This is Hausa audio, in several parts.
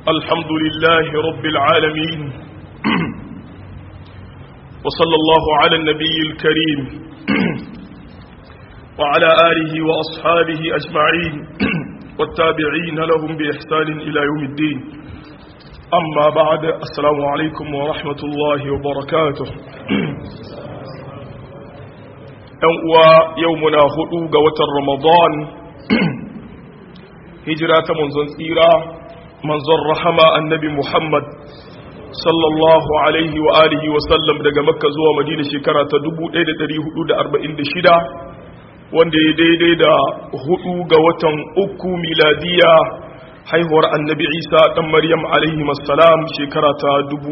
الحمد لله رب العالمين وصلى الله على النبي الكريم وعلى آله وأصحابه أجمعين والتابعين لهم بإحسان إلى يوم الدين أما بعد السلام عليكم ورحمة الله وبركاته يومنا هدوغ وتر رمضان هجرة منزل tsira manzon rahama annabi Muhammad sallallahu alaihi wa alihi wa sallam daga makka zuwa madina shekara ta 1446 wanda ya daidai da hudu ga watan uku miladiya haihuwar annabi isa dan maryam alaihi salam shekara ta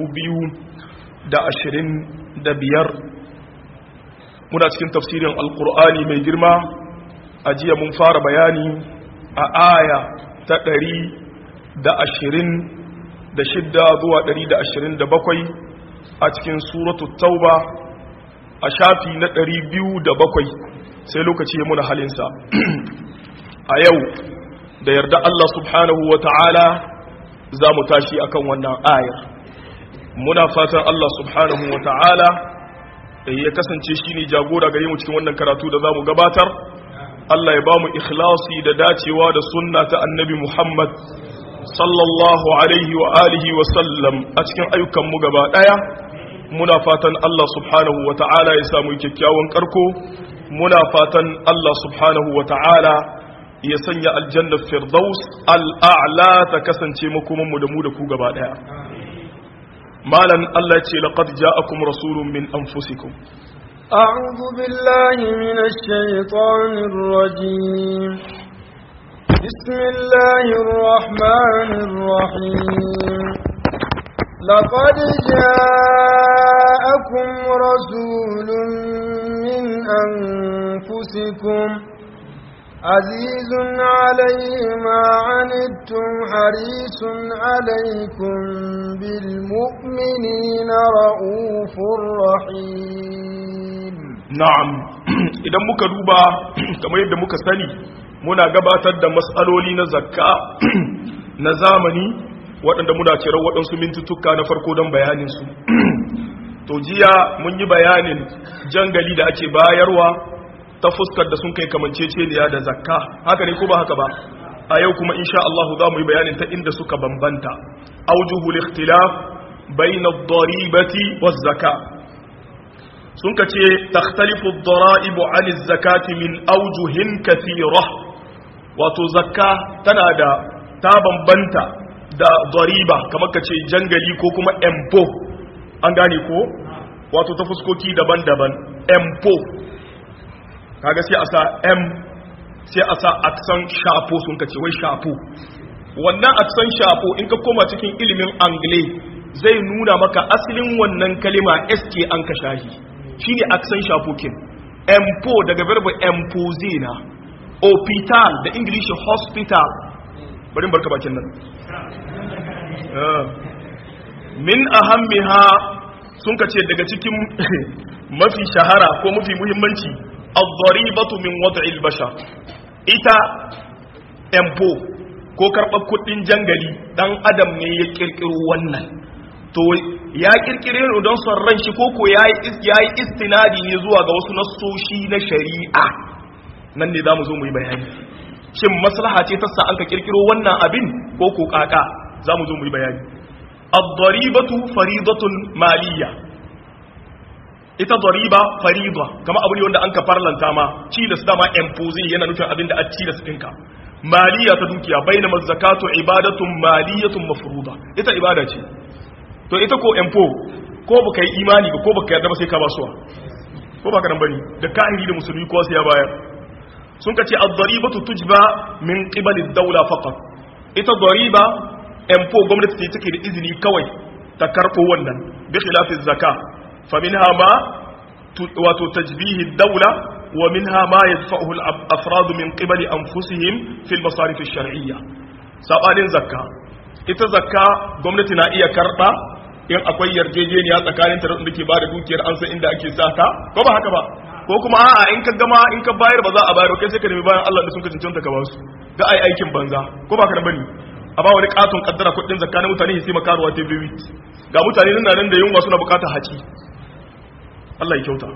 2025 muna cikin tafsirin alkur'ani mai girma a jiya mun fara bayani a aya ta ɗari. da ashirin da shidda zuwa ɗari da ashirin da bakwai a cikin suratu tauba a shafi na ɗari biyu da bakwai sai lokaci ya muna halinsa a yau da yarda Allah subhanahu wa ta'ala za mu tashi akan wannan ayar muna fatan Allah subhanahu wa ta'ala ya kasance shi ne jagora gare mu cikin wannan karatu da za mu gabatar Allah ya ba mu ikhlasi da dacewa da sunna ta annabi Muhammad sallallahu alaihi wa alihi wa sallam a cikin ayyukanmu gaba daya muna fatan Allah subhanahu wa ta'ala ya samu kyakkyawan karko muna fatan Allah subhanahu wa ta'ala ya sanya aljanna firdaus al'a'la ta kasance makomanmu da mu da ku gaba daya malan Allah ce laqad ja'akum rasulun min anfusikum أعوذ بالله من الشيطان الرجيم بسم الله الرحمن الرحيم لقد جاءكم رسول من أنفسكم عزيز عليه ما عنتم حريص عليكم بالمؤمنين رؤوف رحيم نعم idan muka duba kamar yadda muka sani muna gabatar da matsaloli na zakka na zamani waɗanda muna cirar waɗansu mintutuka na farko don bayaninsu to jiya mun yi bayanin jangali da ake bayarwa ta fuskar da sun kai kamanceceniya da zakka haka ne ko ba haka ba a yau kuma insha Allah za mu yi bayanin ta inda suka bambanta aujuhul ikhtilaf bayna ad-daribati waz-zaka sun ka ce takhtalifu ad-dara'ibu 'an az-zakati min awjuhin kathira wato zakka tana da ta bambanta da dariba kamar ka ce jangali ko kuma empo an gane ko wato ta fuskoki daban-daban empo kaga sai a sa m sai a sa aksan shafo sun ka ce wai shafo wannan aksan shafo in ka koma cikin ilimin angle zai nuna maka asalin wannan kalima sk an ka shahi shine aksan shafo kin empo daga verbo empose na hospital da english hospital bari barka bakin nan min ahammiha sun ka ce daga cikin mafi shahara ko mafi muhimmanci al-daribatu min wad'il bashar ita empo ko karɓar kuɗin jangali dan adam ne ya kirkiro wannan to ya kirkire ne don son ran shi ko ko yayi yayi istinadi ne zuwa ga wasu nassoshi na shari'a nan ne zamu zo mu yi bayani shin maslaha ce ta sa an ka kirkiro wannan abin ko ko kaka zamu zo mu yi bayani ad-daribatu faridatun maliyya ita dariba farida kama abu ne wanda an ka farlanta ma cilas dama impose yana nufin abin da a cilas ɗinka maliya ta dukiya baina zakatu ibadatun maliyatun mafruda ita ibada ce to ita ko empo ko baka yi imani ba ko baka yarda ba sai ka ba suwa ko baka nan bane da kahiri da musulmi ko sai ya bayar sun kace ad-daribatu tujba min qibali ad-dawla faqat ita dariba empo gwamnati ce take da izini kawai ta karbo wannan bi khilafi zakka fa minha ma wato tajbihi ad-dawla wa minha ma yadfa'uhu al-afrad min qibali anfusihim fi al-masarif ash-shar'iyya sabanin zakka ita zakka gwamnati na iya karba in akwai yarjejeniya tsakanin ta da ke ba da dukiyar an san inda ake sata ko ba haka ba ko kuma a'a in ka gama in ka bayar ba za a bayar kai sai ka nemi bayan Allah da sun ka cancanta ka ba su ga ai aikin banza ko ba ka da bane a ba wani katon kaddara kuɗin zakka na mutane sai makaruwa ta bibi ga mutane nan nan da yunwa suna bukatar haci Allah ya kyauta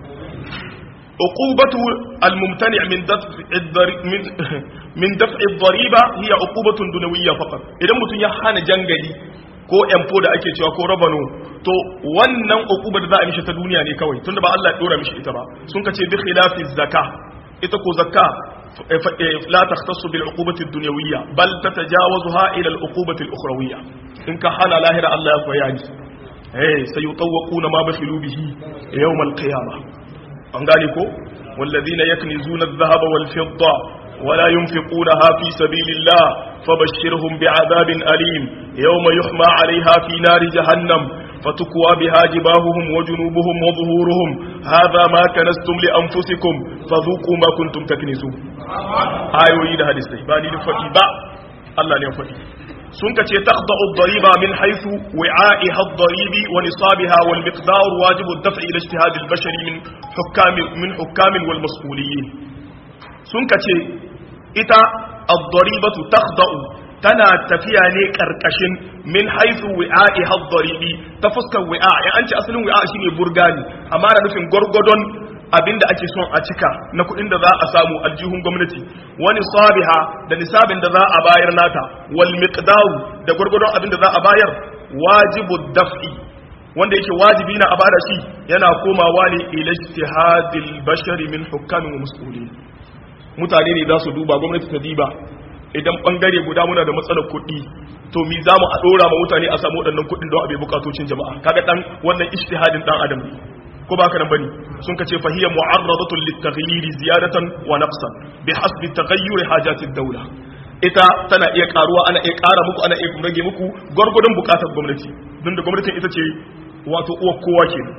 uqubatu al-mumtani' min daf'i min min daf'i ad-dariba hiya uqubatun dunawiyya faqat idan mutun ya hana jangali ko empo da ake cewa ko rabano to wannan uquba da za a mishi ta duniya ne kawai tunda ba Allah ya dora mishi ita ba sun kace bi khilafi zakka ita ko zakka la takhtassu bil uqubati ad-dunyawiyya bal tatajawazuha ila al-uqubati al-ukhrawiyya in ka hana lahira Allah ya bayani eh sayutawquna ma bakhilu bihi yawm al-qiyamah an gane ko والذين يكنزون الذهب والفضة ولا ينفقونها في سبيل الله فبشرهم بعذاب أليم يوم يحمى عليها في نار جهنم فتكوى بها جباههم وجنوبهم وظهورهم هذا ما كنستم لأنفسكم فذوقوا ما كنتم تكنزون آيوي ده حديث باني نفقي با الله نفقي سنك تخضع الضريبة من حيث وعائها الضريب ونصابها والمقدار واجب الدفع إلى اجتهاد البشر من حكام من حكام والمسؤولين سنك إتا الضريبة تخضع tana tafiya ne karkashin min haifu wi'a'i haddaribi ta fuskar wi'a ya an ce asalin wi'a shine burgani amma da nufin gwargwadon abinda ake son a cika na kuɗin da za a samu aljihun gwamnati wani sabiha da nisabin da za a bayar nata wal miqdaru da gwargwadon abinda za a bayar wajibu daf'i wanda yake wajibi na a bada shi yana komawa ne ila ijtihadil bashari min hukamin wa mas'ulin mutane ne za su duba gwamnati ta diba idan bangare guda muna da matsalar kuɗi to mi za mu a ɗora ma mutane a samu waɗannan kuɗin don a bai bukatocin jama'a kaga dan wannan ijtihadin dan adam ne ko ba ka nan bane sun kace fa hiya mu'arradatun lit-taghyir ziyadatan wa naqsan bi hasbi taghayyur hajati ad-dawla ita tana iya karuwa ana iya ƙara muku ana iya rage muku gwargwadon bukatar gwamnati don da gwamnatin ita ce wato uwa kowa kenan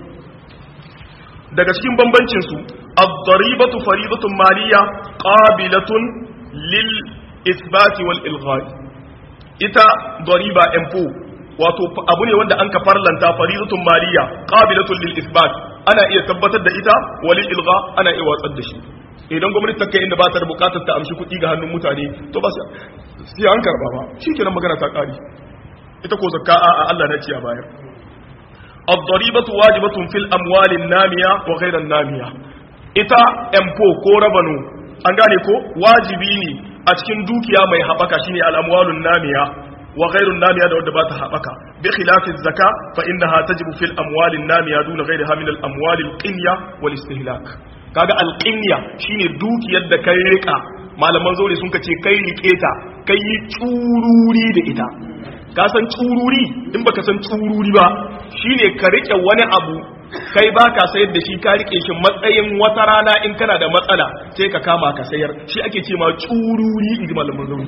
daga cikin bambancin su ad-daribatu faridatun maliyya qabilatun lil isbati wal ilghai ita dariba empo wato abu ne wanda an ka farlanta faridatun maliya qabilatun lil isbat ana iya tabbatar da ita wal ilgha ana iya watsar da shi idan gwamnati ta kai inda ba ta da bukatar ta amshi kuɗi ga hannun mutane to ba sai an karba ba shikenan magana ta kare ita ko zakka a Allah na ciya bayar الضريبة واجبة في الأموال النامية وغير النامية ita empo ko rabano an gane ko wajibi ne a cikin dukiya mai haɓaka shine al'amwalun namiya wa ghairun namiya da wadda ba ta haɓaka bi khilafin zaka fa innaha tajibu fil amwalin namiya duna ghairiha min al amwalil qinya wal istihlak kaga al qinya shine dukiyar da kai rika malaman zaure sun ce kai rike ta kai yi tsururi da ita ka san tsururi in baka san tsururi ba shine ka rike wani abu kai ba ka sayar da shi ka rike shi matsayin wata rana in kana da matsala sai ka kama ka sayar shi ake ce ma tsururi in ji malaman zauri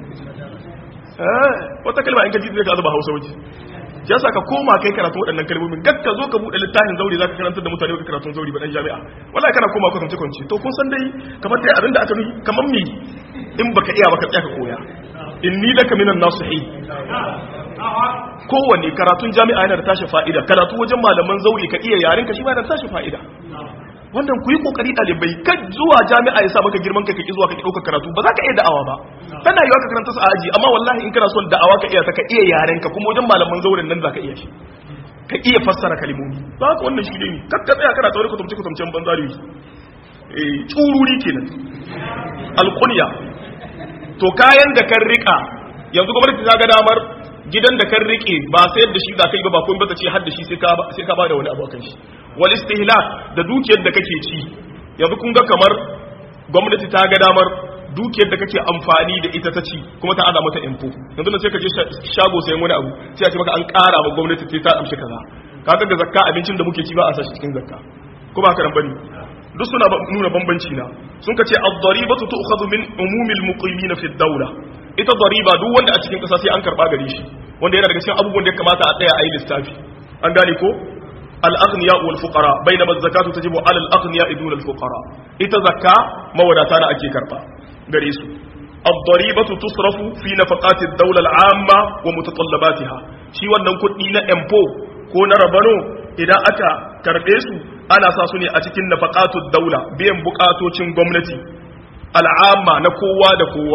wata kalma in ka ji zai ka zuba hausa waje ya sa ka koma kai karatu waɗannan kalmomin gad ka zo ka buɗe littafin zauri za ka karantar da mutane ka karatun zauri ba ɗan jami'a wallahi kana koma kwatance kwance to kun san dai kamar dai abinda aka nuhi kamar me in baka iya baka tsaya ka koya inni laka minan nasihin kowanne karatun jami'a yana da tashi fa'ida karatu wajen malaman zauri ka iya yaren ka shi ma da tashi fa'ida wannan ku yi kokari ɗalibai kan zuwa jami'a ya sa maka girman ka kaki zuwa ka ɗauka karatu ba za ka iya da'awa ba tana yiwa ka karanta su a aji amma wallahi in kana son da'awa ka iya ta ka iya yaren ka kuma wajen malaman zauren nan za ka iya shi ka iya fassara kalimomi ba haka wannan shi ne kar ka tsaya kana tsawon kutumce kutumcen banzari eh tsururi kenan alƙunya to kayan da kan rika yanzu gwamnati ta ga damar gidan da kan rike ba sayar da shi za ka yi ba ba kuma ba ta ce har da shi sai ka ba da wani abu kan shi wal istihlak da dukiyar da kake ci yanzu kun ga kamar gwamnati ta ga damar dukiyar da kake amfani da ita ta ci kuma ta ada mata info yanzu da sai ka je shago sayan wani abu sai a ce maka an ƙara ma gwamnati sai ta amshi kaza kaga ga zakka abincin da muke ci ba a sashi cikin zakka ko ba haka nan bane duk suna nuna bambanci na sun ka ce ad-daribatu tu'khadhu min umumil muqimin fi ad-dawla ita dariba duk wanda a cikin kasa sai an karba gare shi wanda yana daga cikin abubuwan da ya kamata a tsaya a yi lissafi an gane ko al-aghniya wal fuqara bainama az-zakatu tajibu 'ala al-aghniya dun al-fuqara ita zakka mawadata na ake karba gare su ad-daribatu tusrafu fi nafaqati ad-dawla al-'amma wa mutatallabatiha shi wannan kuɗi na empo ko na rabano idan aka karbe su ana sa su ne a cikin nafaqatu ad-dawla biyan bukatocin gwamnati al'amma na kowa da kowa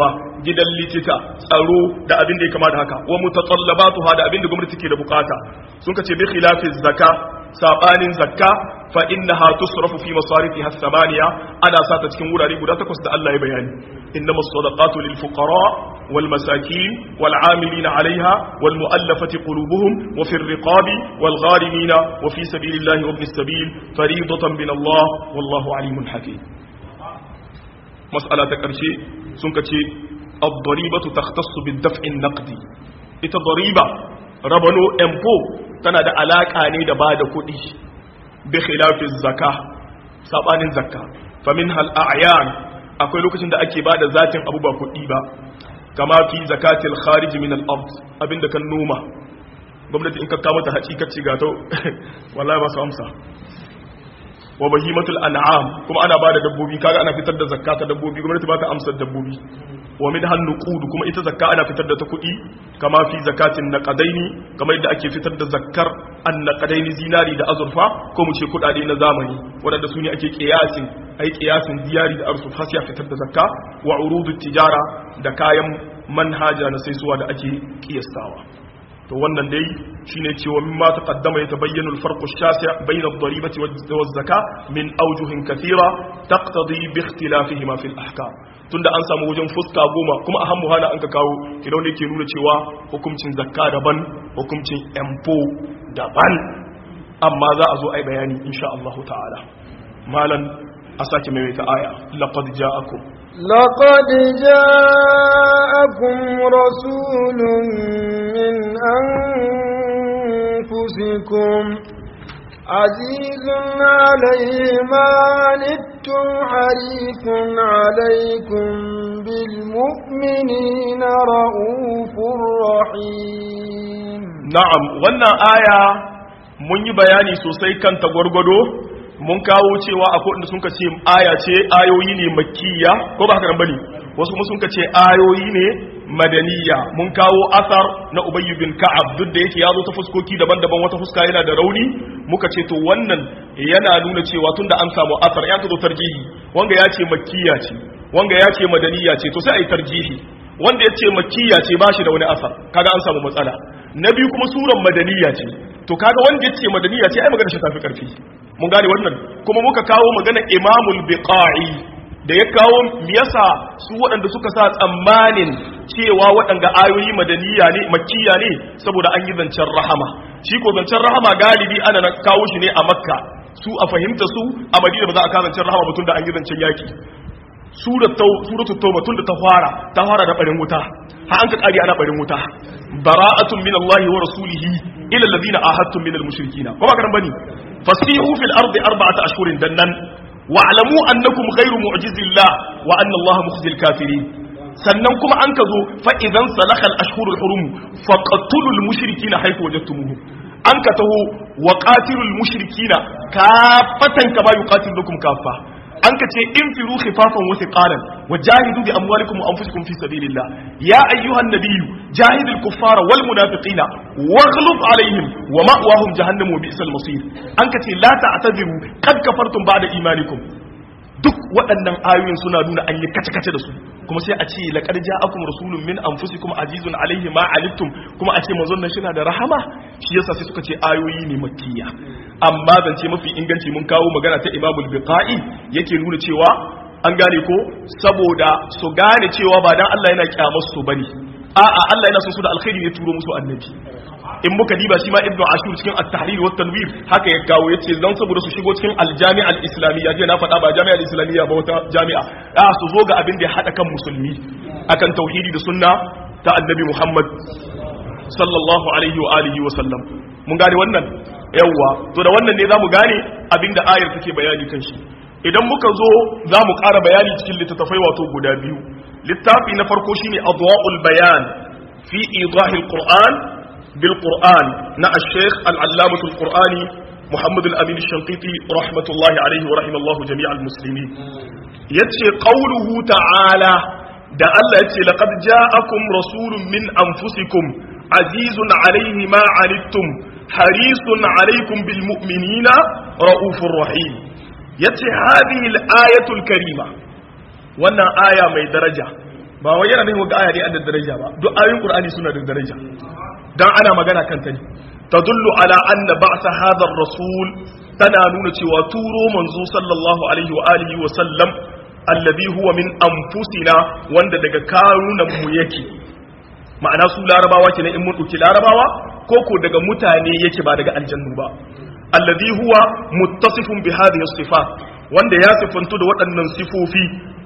gidan likita tsaro da abin da ya kama da haka wa mutatallabatuha da abin da gwamnati ke da bukata sun kace bi khilafi zakka sabanin zakka fa innaha tusrafu fi masarifiha thamaniya ana sata cikin wurare guda takwas da Allah ya bayani innama sadaqatu lil fuqara wal masakin wal amilina alaiha wal muallafati qulubuhum wa fi riqabi wal gharimina wa fi sabilillahi wa ibnis sabil fariidatan min Allah wallahu alimun hakim mas'ala ta karshe sun kace ad-daribatu takhtassu bid-daf'i an-naqdi ita dariba rabano empo tana da alaka ne da bada kuɗi bi khilafin zakka sabanin zakka fa min hal a'yan akwai lokacin da ake bada zatin abu ba kuɗi ba kama fi zakatil kharij min al ard abinda kan noma gwamnati in ka kawo ta haci kace ga to wallahi ba su amsa wa bahimatul an'am kuma ana bada dabbobi kaga ana fitar da zakka ta dabbobi gwamnati ba ta amsa dabbobi wa min hannu kudu kuma ita zakka ana fitar da ta kuɗi kama fi zakatin naqadaini kamar yadda ake fitar da zakkar an naqadaini zinari da azurfa ko mu ce kuɗaɗe na zamani waɗanda su ne ake kiyasin ai kiyasin zinari da azurfa sai a fitar da zakka wa urudu tijara da kayan manhaja na saisuwa da ake kiyastawa to wannan dai shine cewa mimma taqaddama yatabayyanu al-farq ash-shasi' bayna ad-daribati waz-zakah min awjuhin kathira taqtadi bi ikhtilafihima fi al-ahkam tunda an samu wajen fuska goma kuma a hammu hana an ka kawo kidan ne ke nuna cewa hukuncin zakka daban hukuncin empo daban amma za a zo ai bayani insha Allah ta'ala malan a sake maimaita aya laqad ja'akum لقد جاءكم رسول من أنفسكم عزيز عليه ما عنتم حريص عليكم بالمؤمنين رؤوف رحيم na'am wannan aya mun yi bayani sosai kan tagwargwado mun kawo cewa akwai inda sun ce aya ce ayoyi ne makkiya ko ba haka nan bane wasu kuma sun ce ayoyi ne madaniya mun kawo asar na ubayy bin ka'ab duk da yake ya zo ta fuskoki daban-daban wata fuska yana da rauni muka ce to wannan yana nuna cewa tunda an samu asar ya ka zo tarjihi wanga ya ce makkiya ce wanga ya ce madaniya ce to sai a yi tarjihi wanda ya ce makkiya ce ba shi da wani asar kaga an samu matsala na biyu kuma suran madaniya ce to kaga wanda ya ce madaniya ce ai magana shi tafi karfi mun gane wannan kuma muka kawo magana imamul biqa'i da ya kawo yasa su waɗanda suka sa tsammanin cewa waɗanda ayoyi madaniya ne makkiya ne saboda an yi zancen rahama shi ko zancen rahama galibi ana kawo shi ne a makka su a fahimta su a madina ba za a kawo zancen rahama ba tunda an yi zancen yaki suratu tauba tun da ta fara ta fara da barin wuta har an ka kare ana barin wuta bara'atun min Allah wa rasulihi ila alladhina ahadtum min al-mushrikeena ko ba karan bane fasihu fil ardi arba'ata ashhurin dannan wa'lamu annakum ghayru mu'jizillah wa anna Allah mukhzil kafirin sannan kuma an ka zo fa idan salakal ashhurul hurum faqtulul mushrikeena haythu wajadtumuhum an ka taho wa qatilul mushrikeena kafatan kama yuqatilukum kafa an ka ce in firu khifafan wa thiqalan wa jahidu bi amwalikum wa anfusikum fi sabilillah ya ayyuhan nabiyyu jahidil kuffara wal munafiqina waghlub alaihim wa ma'wahum jahannam wa bi'sal masir an ka ce la ta'tadiru qad kafartum ba'da imanikum duk waɗannan ayoyin suna nuna an yi kace-kace da su kuma sai a ce laqad ja'akum rasulun min anfusikum azizun alaihi ma alittum kuma a ce manzon nan shina da rahama shi yasa sai suka ce ayoyi ne makkiya amma zance mafi inganci mun kawo magana ta imamul biqa'i yake nuna cewa an gane ko saboda su gane cewa ba dan Allah yana kyamar su bane a'a Allah yana son su da alkhairi ne turo musu annabi in muka diba shi ma ibnu ashur cikin at-tahrir wa tanwir haka ya kawo yace dan saboda su shigo cikin al-jami'a al-islamiyya je na faɗa ba jami'a al-islamiyya ba wata jami'a a su zo ga abin da ya hada kan musulmi akan tauhidi da sunna ta annabi Muhammad sallallahu alaihi wa alihi wa sallam mun gane wannan yawwa to da wannan ne zamu gane abin da ayar take bayani kan shi idan muka zo zamu ƙara bayani cikin littattafai wato guda biyu littafi na farko shine adwa'ul bayan fi idahil qur'an بالقرآن نا الشيخ العلامة القرآني محمد الأمين الشنقيطي رحمة الله عليه ورحمة الله جميع المسلمين يتشي قوله تعالى دا الله يتشي لقد جاءكم رسول من أنفسكم عزيز عليه ما عنتم حريص عليكم بالمؤمنين رؤوف رحيم يتشي هذه الآية الكريمة وانا آية من درجة ba wai yana nufin ga aya ne da daraja ba duk ayoyin qur'ani suna da daraja dan ana magana kan ta ne tadullu ala anna ba'sa hadha ar-rasul tana nuna cewa turo manzo sallallahu alaihi wa alihi wa sallam alladhi huwa min anfusina wanda daga karunan mu yake ma'ana su larabawa kenan in mun dauki larabawa ko ko daga mutane yake ba daga aljannu ba alladhi huwa muttasifun bi hadhihi sifat wanda ya sifantu da waɗannan sifofi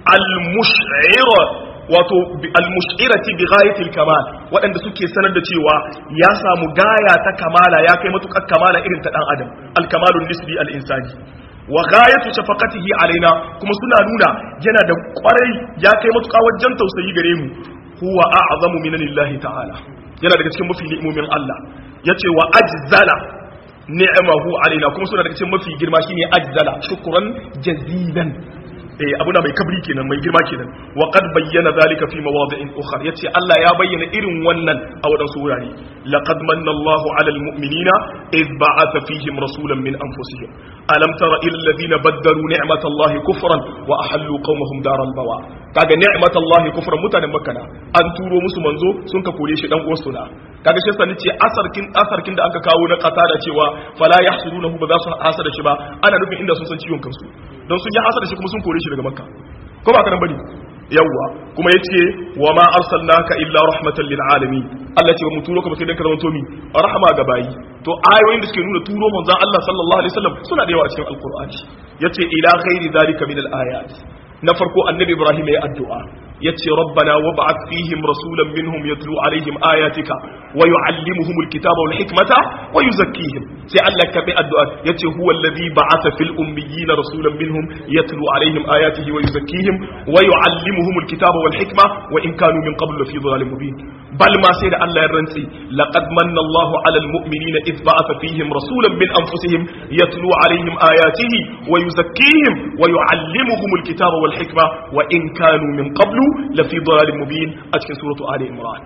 al-mush'ira wato al-mush'irati bi ghayatil kamal waɗanda suke sanar da cewa ya samu gaya ta kamala ya kai matukar kamala irin ta dan adam al-kamalun nisbi al-insani wa ghayatu shafaqatihi alaina kuma suna nuna yana da kwarai ya kai matuka wajen tausayi gare mu huwa a'zamu minanillahi ta'ala yana daga cikin mafi ni'imomin Allah yace wa ajzala ni'amahu alaina kuma suna daga cikin mafi girma shine ajzala shukran jazilan eh abuna mai kabri kenan mai girma kenan wa qad bayyana zalika fi mawadi'in ukhra yace Allah ya bayyana irin wannan a wadansu wurare laqad manna Allahu 'alal mu'minina id ba'atha fihim rasulan min anfusihim alam tara ila alladhina baddalu ni'matallahi kufran wa ahallu qaumahum daral bawa kaga ni'matallahi kufran mutanen makka an turo musu manzo sun ka kore shi dan uwarsu na kaga shi sani ce asarkin asarkin da aka kawo na kasa da cewa fala yahsudunahu ba za su hasada shi ba ana nufin inda sun san ciwon kansu don sun yi hasada shi kuma sun kore shi daga makka ko ba ka nan bane yawwa kuma yace wa ma arsalnaka illa rahmatan lil alamin Allah ce ba mu turo ka ba sai dan ka zama tomi rahama ga bayi to ayoyin da suke nuna turo manzon Allah sallallahu alaihi wasallam suna da yawa a cikin alqur'ani yace ila ghairi zalika min al ayat na farko annabi ibrahim ya addu'a yace rabbana wab'ath fihim rasulan minhum yatlu alaihim ayatika wa yuallimuhum alkitaba wal hikmata wa yuzakkihim sai Allah ka bi addu'a yace huwa alladhi ba'atha fil ummiyina rasulan minhum yatlu alaihim ayatihi wa yuzakkihim wa yuallimuhum alkitaba wal hikma wa in kanu min qablu lafi dhalalin mubin bal ma sai da Allah ya rantsi laqad manna Allahu alal mu'minina id ba'atha fihim rasulan min anfusihim yatlu alaihim ayatihi wa yuzakkihim wa yuallimuhum alkitaba wal hikma wa in kanu min qablu lafi dhalalin mubin a cikin suratu ali imran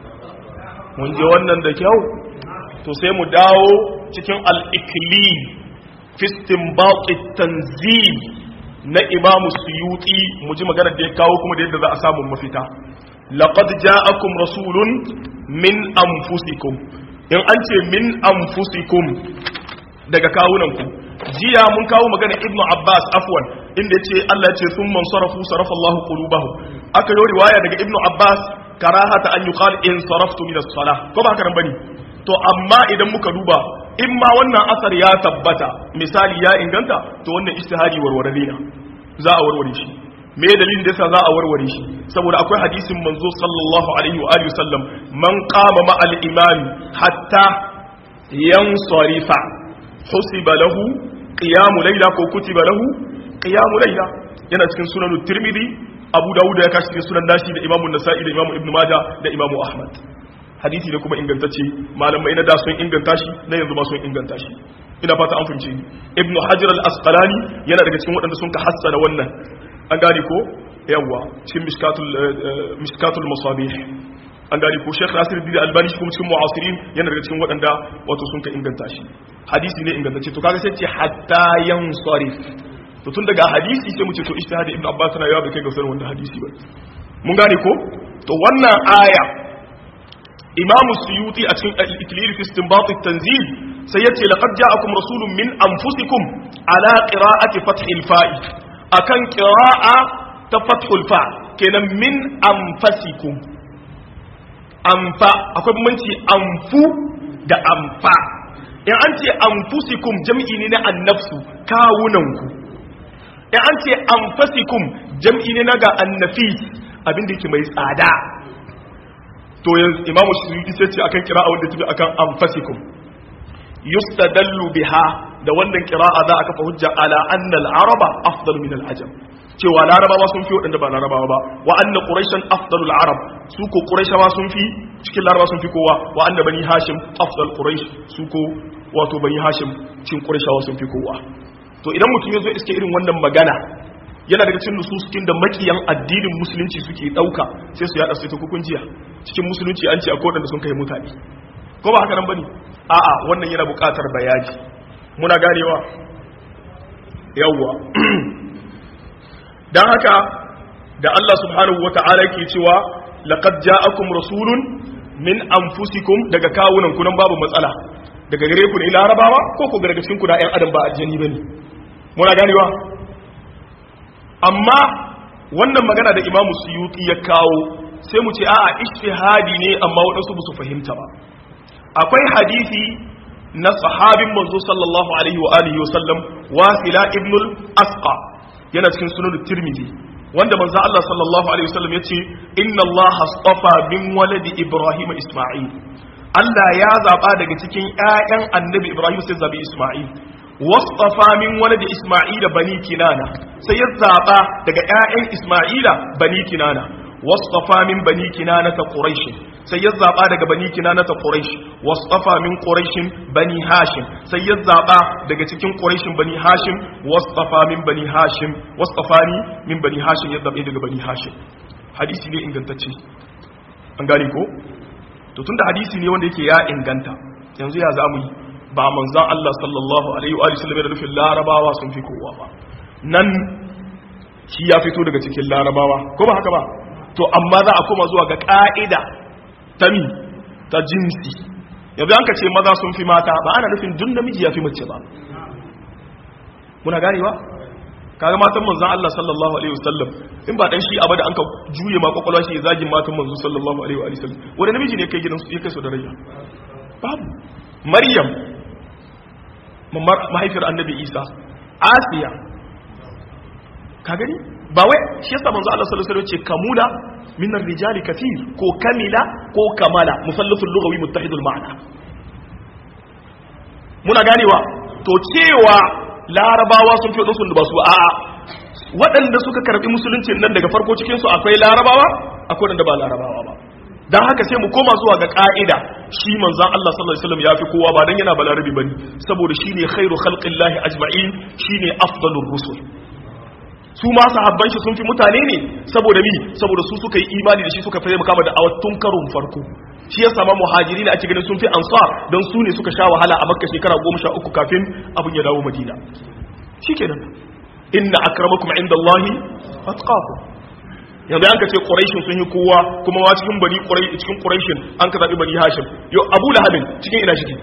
mun je wannan da kyau to sai mu dawo cikin al-ikli fi istinbat tanzil na imamu suyuti mu ji magana da ya kawo kuma da yadda za a samu mafita laqad ja'akum rasulun min anfusikum in an ce min anfusikum daga kawunanku jiya mun kawo magana ibnu abbas afwan inda yace Allah ya ce thumma sarafu sarafa Allahu qulubahum aka yi riwaya daga ibnu abbas karahata an yuqal in saraftu min as-salah ko ba haka nan bane to amma idan muka duba in ma wannan asar ya tabbata misali ya inganta to wannan istihari warware na za a warware shi me dalilin da yasa za a warware shi saboda akwai hadisin manzo sallallahu alaihi wa alihi wasallam man qama ma al imam hatta yansarifa husiba lahu qiyamu layla ko kutiba lahu qiyamu layla yana cikin sunan tirmidhi abu dawud ya kashi cikin sunan nashi da imamu nasa'i da imamu ibnu majah da imamu ahmad hadisi ne kuma ingantacce malamai na da sun inganta shi na yanzu ma sun inganta shi ina fata an fahimce ni ibnu hajar al-asqalani yana daga cikin waɗanda sun ka hassana wannan an gane ko yawwa cikin mishkatul mishkatul masabih an gane ko Sheikh Nasir Dini Albani shi kuma cikin mu'asirin yana daga cikin waɗanda wato sun ka inganta shi hadisi ne ingantacce to kaga sai ce hatta yansarif to tun daga hadisi sai mu ce to ijtihadi ibnu abbas na yawa bai kai ga sanin wanda hadisi ba mun gane ko to wannan aya imamu suyuti a cikin al-iklil fi istinbat at-tanzil sai yace laqad ja'akum rasulun min anfusikum ala qira'ati fath al-fa'i akan qira'a ta fath al-fa kenan min anfasikum anfa akwai bambanci anfu da anfa in an ce anfusikum jam'i ne na annafsu kawunanku in an ce anfasikum jam'i ne na ga annafis abin da yake mai tsada to yanzu imamu shiriki sai ce akan kira'a wanda tafi akan anfasikum yustadallu biha da wannan kira'a za a kafa hujja ala anna al-araba afdalu min al-ajam cewa larabawa sun fi waɗanda ba larabawa ba wa anna quraishan afdalul arab su ko quraishawa sun fi cikin larabawa sun fi kowa wa anna bani hashim afdal quraish su ko wato bani hashim cikin quraishawa sun fi kowa to idan mutum ya zo iske irin wannan magana yana daga cikin nususkin da makiyan addinin musulunci suke dauka sai su yada su ta hukunciya cikin musulunci an ce akwai wadanda sun kai mutane ko ba haka nan bane a'a wannan yana buƙatar bayani muna ganewa yawwa dan haka da Allah subhanahu wata'ala ke cewa laqad ja'akum rasulun min anfusikum daga kawunan ku nan babu matsala daga gare ku ne larabawa ko ku daga cikin ku da ƴan adam ba aljani bane muna ganewa amma wannan magana da imamu suyuti ya kawo sai mu ce a'a ijtihadi ne amma waɗansu ba su fahimta ba akwai hadisi na sahabin manzo sallallahu alaihi wa alihi wa sallam wasila ibnul asqa yana cikin sunan tirmidhi wanda manzo Allah sallallahu alaihi wa sallam yace inna Allah astafa min waladi ibrahim isma'il Allah ya zaba daga cikin ƴaƴan annabi ibrahim sai zabi isma'il wastafa min waladi isma'ila bani kinana sai ya zaba daga ƴaƴan isma'ila bani kinana wastafa min bani kinana ta quraish sai ya zaba daga bani kinana ta quraish wastafa min quraish bani hashim sai ya zaba daga cikin quraish bani hashim wastafa min bani hashim wastafani min bani hashim ya zabe daga bani hashim hadisi ne ingantacce an gane ko to tunda hadisi ne wanda yake ya inganta yanzu ya zamu yi ba manzan Allah sallallahu alaihi wa sallam da nufin larabawa sun fi kowa ba nan shi ya fito daga cikin larabawa ko ba haka ba to amma za a koma zuwa ga ka'ida ta mi ta jinsi yanzu an ka ce maza sun fi mata ba ana nufin dun namiji ya fi mace ba muna ganewa kaga matan manzan Allah sallallahu alaihi wasallam in ba dan shi abada an ka juye ma kwakwalwa shi zagin matan manzo sallallahu alaihi wa sallam wani namiji ne kai gidan su ya kai su da rayya babu maryam mahaifiyar annabi isa asiya ka gani ba wai shi yasa manzo Allah sallallahu alaihi wasallam ce kamula min ar-rijali kathir ko kamila ko kamala musallatul lughawi muttahidul ma'na muna ganewa to cewa larabawa sun fi sun da ba su a'a waɗanda suka karbi musulunci nan daga farko cikin su akwai larabawa akwai wanda ba larabawa ba dan haka sai mu koma zuwa ga ka'ida shi manzon Allah sallallahu alaihi wasallam yafi kowa ba dan yana balarabi bane saboda shine khairu khalqillahi ajma'in shine afdalur rusul su ma sahabban shi sun fi mutane ne saboda mi saboda su suka yi imani da shi suka fahimta kama da awatun karon farko shi ya sama muhajiri ne ake ganin sun fi ansar don su ne suka sha wahala a makka shekara goma sha uku kafin abin ya dawo madina shikenan inna akramakum indallahi atqakum yanzu an ka ce quraishin sun yi kowa kuma wa cikin bani quraish cikin quraishin an ka zabi bani hashim yo abu lahabin cikin ina shi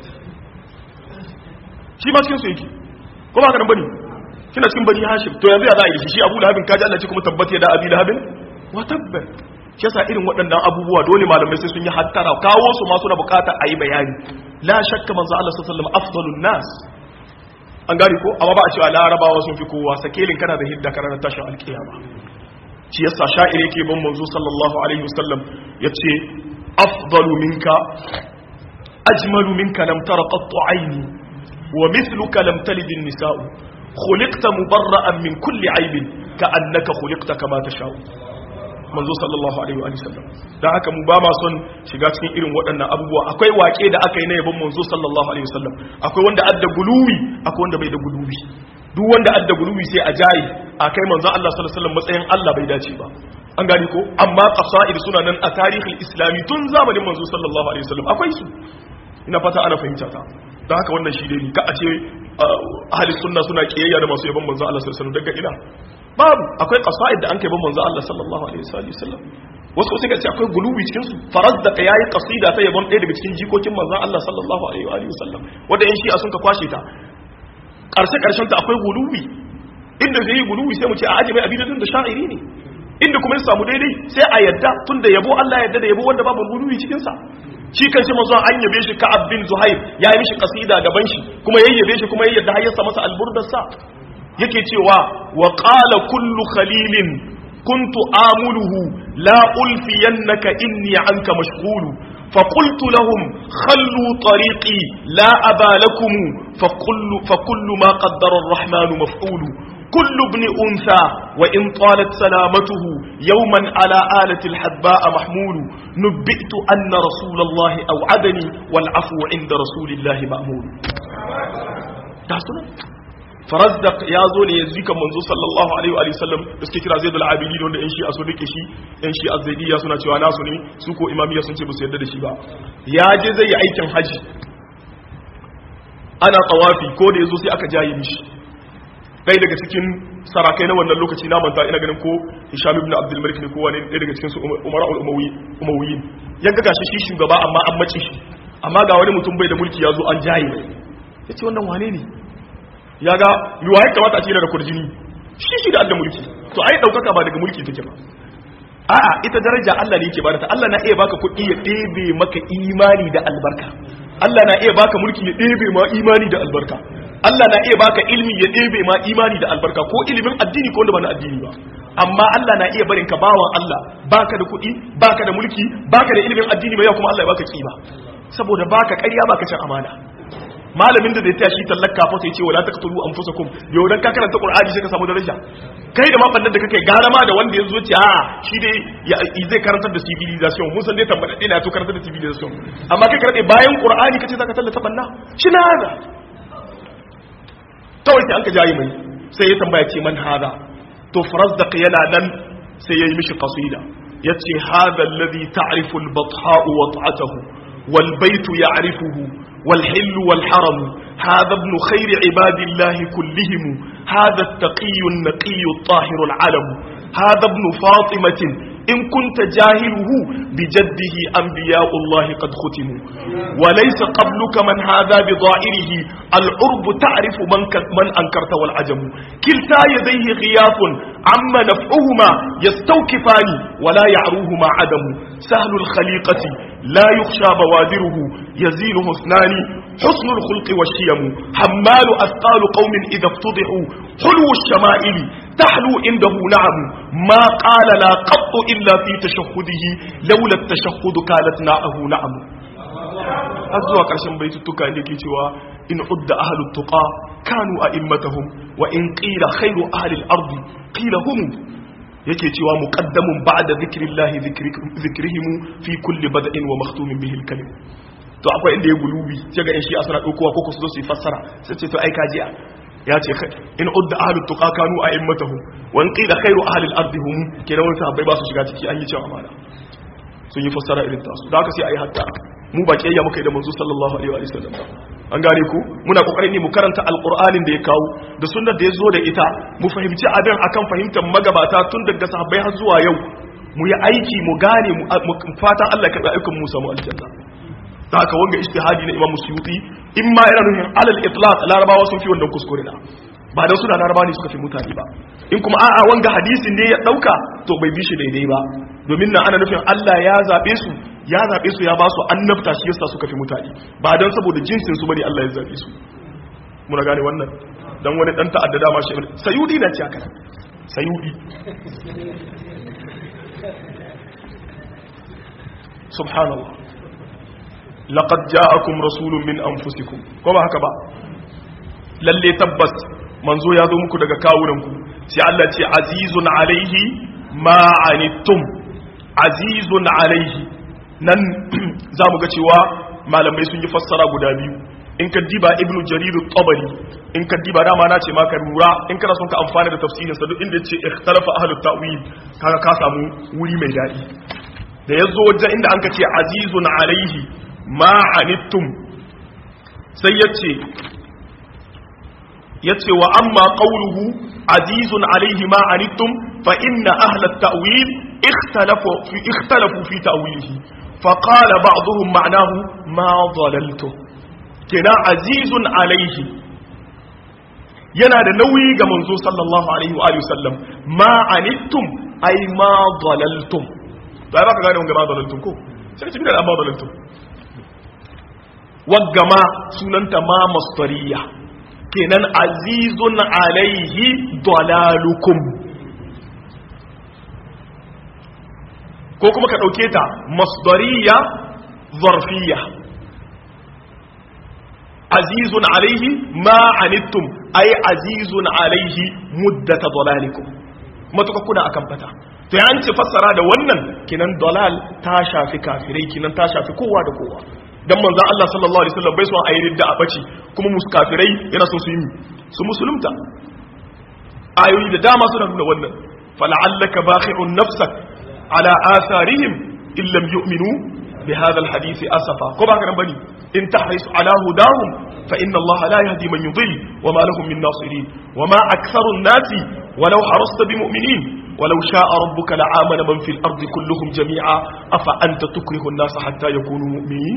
shi ma cikin su yake kuma haka nan bane kina cikin bani hashim to yanzu ya za a yi shi abu lahabin kaji Allah ce kuma tabbata da abi lahabin wa tabbat shi yasa irin waɗannan abubuwa dole malamai sai sun yi hattara kawo su ma suna bukata a yi bayani la shakka manzo Allah sallallahu alaihi wasallam afdalun nas an gari ko amma ba a cewa larabawa sun fi kowa sakelin kana da hidda kana da tashin alkiyama shi yasa sha'ir yake ban manzo sallallahu alaihi wasallam yace afdalu minka ajmalu minka lam tara qattu aini wa mithluka lam talid an-nisa'u khuliqta mubarra'an min kulli aibin ka'annaka khuliqta kama tasha'u manzo sallallahu alaihi wa sallam dan haka mu ba ma son shiga cikin irin waɗannan abubuwa akwai waƙe da aka yi na yabon manzo sallallahu alaihi wa sallam akwai wanda adda guluwi akwai wanda bai da guluwi duk wanda adda guluwi sai a jayi a kai manzo Allah sallallahu alaihi wa sallam matsayin Allah bai dace ba an gani ko amma qasaid suna nan a tarihin islami tun zamanin manzo sallallahu alaihi wa sallam akwai su ina fata ana fahimta ta dan haka wannan shi dai ka a ce ahli sunna suna kiyayya da masu yabon manzo Allah sallallahu alaihi wa sallam daga ina babu akwai qasaid da an kai ban manzo Allah sallallahu alaihi wasallam wasu suka ce akwai gulubi cikin su farazda ka yayi qasida ta yabon ɗaya daga cikin jikokin manzo Allah sallallahu alaihi wasallam wanda yan shi'a sun ka kwashe ta karshe karshen ta akwai gulubi inda zai yi gulubi sai mu ce a aje mai abidadin da sha'iri ne inda kuma ya samu daidai sai a yadda tunda yabo Allah ya yadda da yabo wanda babu gulubi cikin sa shi kan shi manzo an yabe shi Ka'ab bin Zuhair ya yi mishi qasida gaban shi kuma yayyabe shi kuma ya yadda har ya sa masa alburdar sa yake cewa wa qala kullu khalilin kuntu amuluhu la ulfiyannaka inni anka mashghulu فقلت لهم خلوا طريقي لا أبا لكم فكل, فكل ما قدر الرحمن مفعول كل ابن أنثى وإن طالت سلامته يوما على آلة الحدباء محمول نبئت أن رسول الله أوعدني والعفو عند رسول الله مأمول farazdaq ya zo ne yanzu kan manzo sallallahu alaihi wa sallam da suke kira zaidul abidi da wanda yan shi a so rike shi yan shi azzaidiya suna cewa nasu ne su ko imamiyya sun ce ba su yarda da shi ba ya je zai yi aikin haji ana tawafi ko da yazo sai aka jaye mishi ɗaya daga cikin sarakai na wannan lokaci na manta ina ganin ko Hisham ibn Abdul Malik ne ko wani ɗaya daga cikin su Umar al-Umayyi ya ga gashi shi shugaba amma an mace shi amma ga wani mutum bai da mulki ya zo an jaye mai yace wannan wane ne ya ga yuwa ya kamata a ce da kurjini shi shi da Allah mulki to ai daukaka ba daga mulki take ba a'a ita daraja Allah ne yake bada ta Allah na iya baka kuɗi ya ɗebe maka imani da albarka Allah na iya baka mulki ya ɗebe ma imani da albarka Allah na iya baka ilmi ya ɗebe ma imani da albarka ko ilimin addini ko wanda ba na addini ba amma Allah na iya barin ka bawan Allah baka da kuɗi baka da mulki baka da ilimin addini ba ya kuma Allah ya baka kima saboda baka ƙarya baka cin amana malamin da zai taya shi tallaka fa sai ce wala taqtulu anfusakum yau dan ka karanta qur'ani sai ka samu daraja kai da mafannin da kake gara ma da wanda ya zo ce a shi dai zai karantar da civilization mun san dai tambada dai na to karantar da civilization amma kai karade bayan qur'ani kace zaka tallata banna shi na hada kawai sai an ka jayi mai sai ya tambaya ce man hada to farazdaq yana nan sai yayi mishi qasida yace hada alladhi ta'rifu al-batha wa ta'atuhu wal baytu ya'rifuhu والحل والحرم هذا ابن خير عباد الله كلهم هذا التقي النقي الطاهر العلم هذا ابن فاطمة إن كنت جاهله بجده أنبياء الله قد ختموا وليس قبلك من هذا بضائره العرب تعرف من, من أنكرت والعجم كلتا يديه غياث عم نفعهما يستوكفان ولا يعروهما عدم سهل الخليقة لا يخشى بوادره يزينه اثنان حسن الخلق والشيم حمال أثقال قوم إذا افتضحوا حلو الشمائل تحلو عنده نعم ما قال لا قط إلا في تشهده لولا التشهد كانت ناعه نعم أزوى قرشن بيتتك عندك cewa in udda ahlut tuqa kanu a'immatahum wa in qila khairu ahli al-ardi qila hum yake cewa muqaddamun ba'da zikrillahi zikrihim fi kulli bada'in wa makhtumin bihi al-kalim to akwai inda ya gulubi sai ga shi asara dokowa ko su zo su yi fassara sai ce to ai kajiya ya ce in udda ahlut tuqa kanu a'immatahum wa in qila khairu ahli al-ardi hum kenan wani sahabbai ba su shiga ciki an yi cewa amana sun yi fassara irin tasu da haka sai ayi hatta mu ba kiyayya muka yi da manzo sallallahu alaihi wa sallam an gane ku muna kokarin ne mu karanta alqur'anin da ya kawo da sunnar da ya zo da ita mu fahimci abin akan fahimtar magabata tun daga sahabbai har zuwa yau mu yi aiki mu gane mu fatan Allah ya karɓi ayyukan mu samu aljanna da haka wanga ijtihadi na Imam Suyuti in ma yana nufin alal itlaq larabawa sun fi wannan kuskure na ba dan suna larabawa ne suka fi mutane ba in kuma a'a wanga hadisin ne ya dauka to bai bi shi daidai ba domin nan ana nufin Allah ya zabe su ya zabe su ya ba su annabta shi yasa suka fi mutane ba dan saboda jinsin su bane Allah ya zabe su muna gane wannan dan wani dan ta'adda dama shi sayudi na ci haka sayudi subhanallah laqad ja'akum rasulun min anfusikum ko ba haka ba lalle tabbas manzo ya zo muku daga kawunanku sai Allah ce azizun alaihi ma anittum azizun alaihi nan zamu ga cewa malamai sun yi fassara guda biyu in ka diba ibnu jarir tabari in ka diba dama na ce maka rura in kana son ka amfana da tafsirin sa duk inda yace ikhtalafa ahlut ta'wil kaga ka samu wuri mai dadi da yazo wajen inda an ka ce azizun alaihi ma anittum sai yace yace wa amma qawluhu azizun alaihi ma anittum fa inna ahla at-ta'wil ikhtalafu fi ikhtalafu fi ta'wilihi fa qala ba'dhum ma'nahu ma dhalaltu kina azizun alaihi yana da nauyi ga manzo sallallahu alaihi wa alihi wasallam ma anittum ay ma dhalaltum ba ba ka gane wanga ma dhalaltum ko sai ka da ma dhalaltum wagga ma sunanta ma masdariya kenan azizun alaihi dalalukum ko kuma ka ɗauke ta masdariya zarfiya azizun alaihi ma anittum ay azizun alaihi muddata dalalikum matuka kuna akan fata to ya ce fassara da wannan kinan dalal ta shafi kafirai kinan ta shafi kowa da kowa dan manzon Allah sallallahu alaihi wasallam bai so a yi ridda a bace kuma musu kafirai yana so su yi su musulunta ayoyi da dama suna nuna wannan fala'allaka bakhi'un nafsak ala atharihim in lam yu'minu bi hadha alhadith asafa ko ba kana bane in tahris ala hudahum fa inna Allah la yahdi man yudhill wa ma lahum min nasirin wa ma aktharu an-nasi walau harasta bi mu'minin ولو شاء ربك لآمن من في الأرض كلهم جميعا أفأنت تكره الناس حتى يكونوا مؤمنين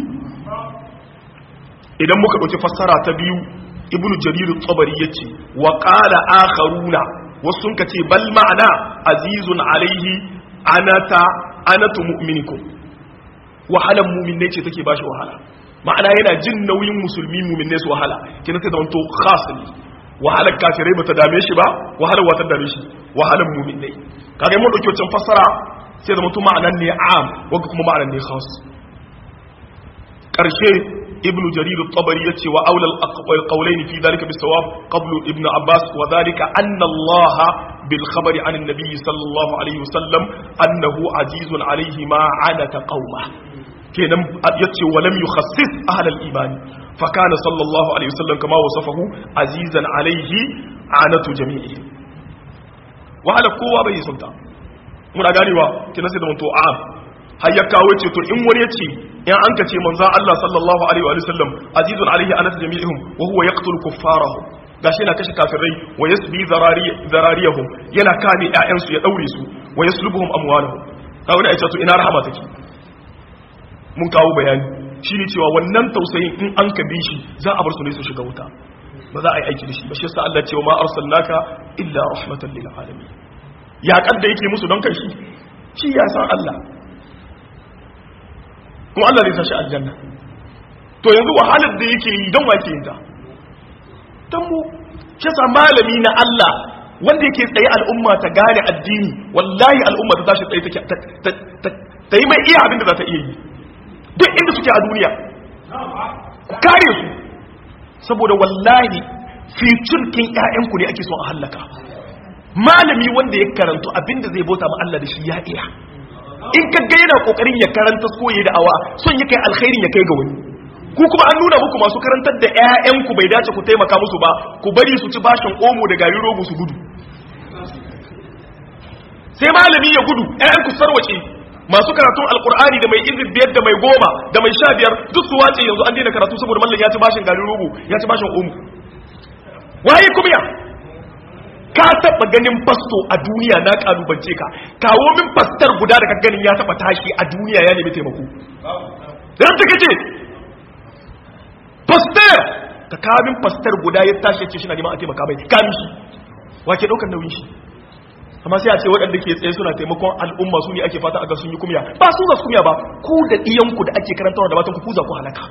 idan muka ɗauki fassara ta biyu ibnu jarir tabari yace wa qala akharuna wasu sun ce bal ma'ana azizun alaihi anata anatu mu'minikum wahalan mu'minai ce take bashi wahala ma'ana yana jin nauyin musulmi mu'minai su wahala kina ta zanto khas ne wahalar kafirai bata dame shi ba wahalar wata dame shi wahalan mu'minai kaga mun dauki wancan fassara sai zama to ma'anan ne am wanda kuma ma'anan ne khas karshe ibnu jarir at-tabari yace wa aula al-qawlayn fi dhalika bis-sawab qablu ibnu abbas wa dhalika anna allah bil khabari an an-nabi sallallahu alayhi wasallam annahu azizun alayhi ma anata qauma kenan yace wa lam yukhassis ahl al-iman fa kana sallallahu alayhi wasallam kama wasafahu azizan alayhi anatu jami'i wa ala kowa bai sulta muna ganewa kenan sai da mun to am har ya kawo ce to in wani ya ce in an ka ce manzan Allah sallallahu alaihi wa sallam azizun alaihi anas jami'ihum wa huwa yaqtul kuffarahu gashi yana kashe kafirai wa yasbi zarariyahum yana kame ƴaƴan su ya daure su wa yaslubuhum amwalahum kawo ne ce to ina rahama take mun kawo bayani shine cewa wannan tausayin in an ka bi shi za a bar su ne su shiga wuta ba za a yi aiki da shi ba shi yasa Allah ce wa ma arsalnaka illa rahmatan lil alamin ya kadda yake musu don kai shi shi ya san Allah kuma Allah zai sashi aljanna to yanzu wahalar da yake yi don wake yin ta don mu shi sa malami na Allah wanda yake tsaye al'umma ta gane addini wallahi al'umma ta tashi tsaye ta yi mai iya abin da za ta iya yi duk inda suke a duniya ku kare su saboda wallahi fiturkin ƴaƴanku ne ake son a hallaka malami wanda ya karantu abin da zai bauta ma Allah da shi ya iya in ka ga yana kokarin ya karanta koyi da awa son ya kai alkhairin ya kai ga wani ku kuma an nuna muku masu karantar da ƴaƴanku bai dace ku taimaka musu ba ku bari su ci bashin omo da gari rogo su gudu sai malami ya gudu ƴaƴanku sarwace masu karatun alkur'ani da mai izin biyar da mai goma da mai sha biyar duk su wace yanzu an daina karatu saboda mallam ya ci bashin gari rogo ya ci bashin omo waye kuma ya ka taba ganin fasto a duniya na kalubance ka kawo min fastar guda da ka ganin ya taba tashi a duniya ya nemi taimako dan ta kace fastar ka kawo min fastar guda ya tashi ce shi na neman a taimaka mai ka mishi wace daukar nauyin shi amma sai a ce waɗanda ke tsaye suna taimakon al'umma su ne ake fata a ga sun yi kumya ba su za su kumya ba ku da ɗiyanku da ake karantarwa da matan ku ku za ku halaka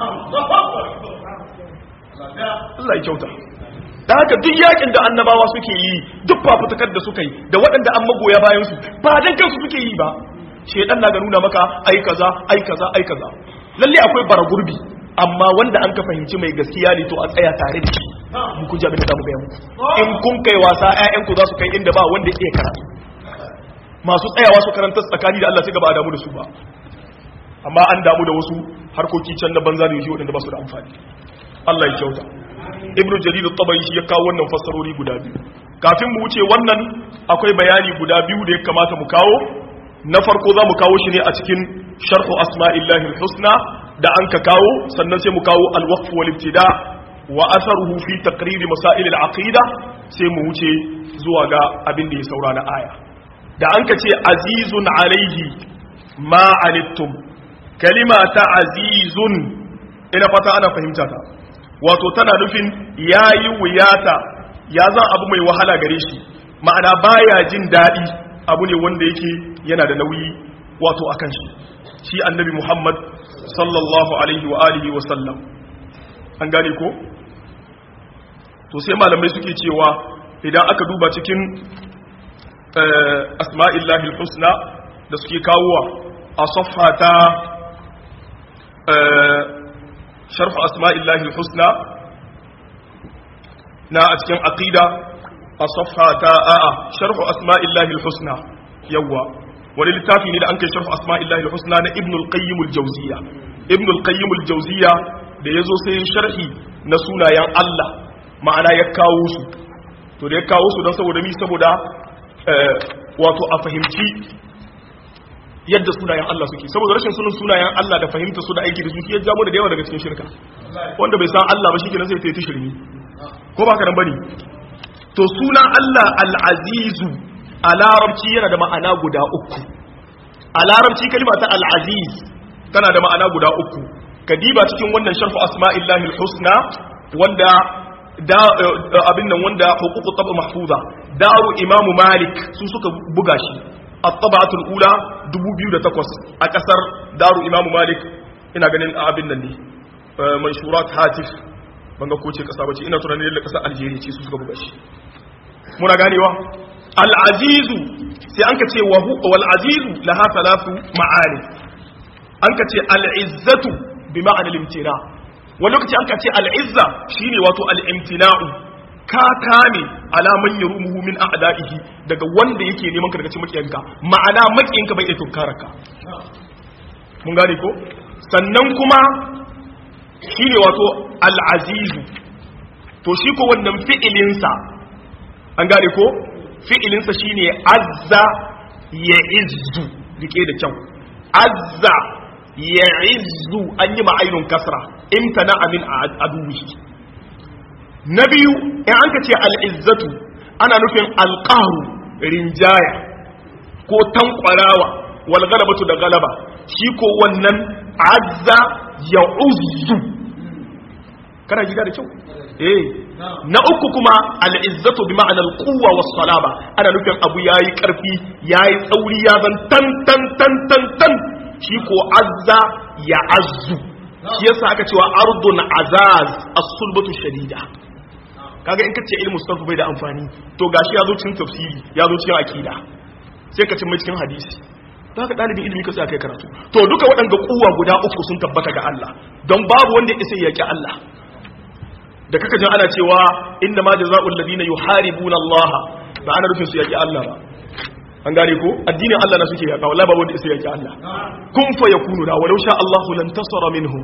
Allah ya kyauta da haka duk yakin da annabawa suke yi duk fafutukar da suka yi da waɗanda an magoya bayan su ba dan kansu suke yi ba shedan na ga nuna maka ai kaza ai kaza ai kaza lalle akwai baragurbi amma wanda an ka fahimci mai gaskiya ne to a tsaya tare da shi mu kun ji abin da zamu ga muku in kun kai wasa ƴaƴan ku za su kai inda ba wanda yake karatu masu tsayawa su karanta tsakani da Allah sai gaba a damu da su ba amma an damu da wasu harkoki can na banza da yoshi waɗanda ba su da amfani Allah ya kyauta ibn jarir at-tabari shi ya kawo wannan fassarori guda biyu kafin mu wuce wannan akwai bayani guda biyu da ya kamata mu kawo na farko za mu kawo shi ne a cikin sharhu asma'illahi al-husna da an ka kawo sannan sai mu kawo al-waqf wal ibtida wa atharuhu fi taqrir masail al-aqida sai mu wuce zuwa ga abin da ya saura na aya da an ka ce azizun alaihi ma anittum kalima ta azizun ina fata ana fahimta ta wato tana nufin ya yi wuyata ya zan abu mai wahala gare shi ma'ana baya jin daɗi abu ne wanda yake yana da nauyi wato a kan shi shi annabi muhammad sallallahu alaihi wa alihi wa sallam an gane ko to sai malamai suke cewa idan aka duba cikin asma'illahi husna da suke kawowa a safhata شرح أسماء الله الحسنى نا أتكن عقيدة الصفحة آآ شرح أسماء الله الحسنى يوا وللتافي إلى أنك شرح أسماء الله الحسنى نا ابن القيم الجوزية ابن القيم الجوزية da ya zo sai sharhi na sunayen Allah ma'ana ya kawo su to da ya kawo su don saboda mi saboda wato a fahimci yadda sunayen Allah suke saboda rashin sunan sunayen Allah da fahimta su da aiki da su ya jamu da yawa daga cikin shirka wanda bai san Allah ba shikenan sai ta yi shirmi ko ba ka nan bane to sunan Allah al-azizu a larabci yana da ma'ana guda uku a larabci kalma ta al-aziz tana da ma'ana guda uku kadiba cikin wannan sharfu asma'illahi al-husna wanda da abin nan wanda huququ tab mahfuza daru imamu malik su suka buga shi at-tab'atul ula 2008 a kasar daru imamu malik ina ganin abin nan ne manshurat hatif banga ko ce kasa bace ina tunanin da kasar algeria ce su suka buga shi muna ganewa al-azizu sai an ka ce wa wal azizu laha thalathu ma'ani an ka ce al-izzatu bi ma'ana al-imtina wani lokaci an ka ce al-izza shine wato al-imtina'u ka kame alaman ya rumuhu min a'da'ihi daga wanda yake neman ka daga cikin makiyanka ma'ana makiyanka bai iya tunkararka mun gane ko sannan kuma shine wato al-azizu to shi ko wannan fi'ilinsa an gane ko fi'ilinsa shine azza ya izzu rike da kyau azza ya izzu an yi ma'ainun kasra imtana amin aduwihi na biyu in an ka ce al'izzatu ana nufin alƙaru rinjaya ko tankwarawa wal galabatu da galaba shi ko wannan azza ya uzzu kana gida da kyau eh na uku kuma al'izzatu bi ma'anar kuwa was salaba ana nufin abu yayi karfi yayi tsauri ya zan tan tan tan tan tan shi ko azza ya azzu shi yasa aka cewa ardun azaz as-sulbatu shadida kaga in kace ilmu sarfu bai da amfani to gashi ya zo cikin tafsiri ya zo cikin akida sai ka cin mai cikin hadisi to haka dalibin ilimi ka tsaya kai karatu to duka waɗanda kuwa guda uku sun tabbata ga Allah don babu wanda ya isa yaki Allah da kaka jin ana cewa inna ma jazaa'ul ladina yuharibuna Allah ba ana rufin su yaki Allah ba an gane ko addinin Allah na suke yaka wallahi babu wanda isa yaki Allah kun fa yakunu da walau sha Allahu lan tasara minhum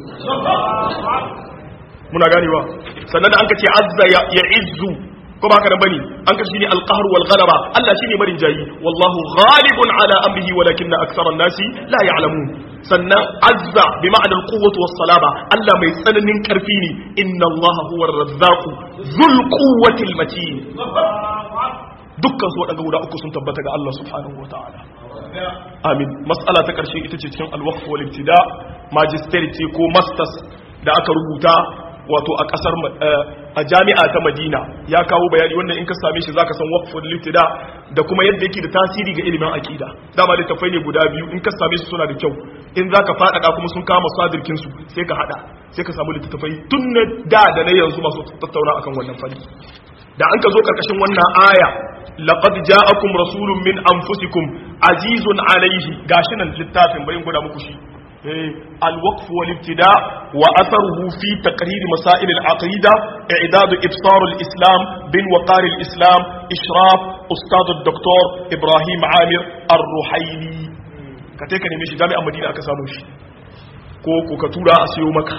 muna ganewa sannan da an ka ce azza ya izzu ko ba haka nan bane an ka shine alqahr wal ghalaba Allah shine marin jayi wallahu ghalibun ala amrihi walakinna aktharan nasi la ya'lamun sannan azza bi ma'anar quwwati was salaba Allah mai tsananin karfi ne inna Allah huwa ar-razzaqu dhul quwwati al-matin dukkan su wadanda guda uku sun tabbata ga Allah subhanahu wa ta'ala amin mas'ala ta karshe ita ce cikin al-waqf wal ibtida magister ce ko masters da aka rubuta wato a kasar a jami'a ta madina ya kawo bayani wannan in ka same shi zaka san waqful libtida da kuma yadda yake da tasiri ga ilimin aqida dama littafai ne guda biyu in ka same su suna da kyau in zaka faɗaɗa kuma sun kama sadirkin su sai ka hada sai ka samu littafai tun na da da na yanzu masu tattauna akan wannan fanni da an ka zo karkashin wannan aya laqad ja'akum rasulun min anfusikum azizun alayhi gashi nan littafin bayin guda muku shi الوقف والابتداء وأثره في تقرير مسائل العقيدة إعداد إبصار الإسلام بن وقار الإسلام إشراف أستاذ الدكتور إبراهيم عامر الرحيلي كتيك نمشي جامعة مدينة أكساموش كوكو كتورا أسيو مكة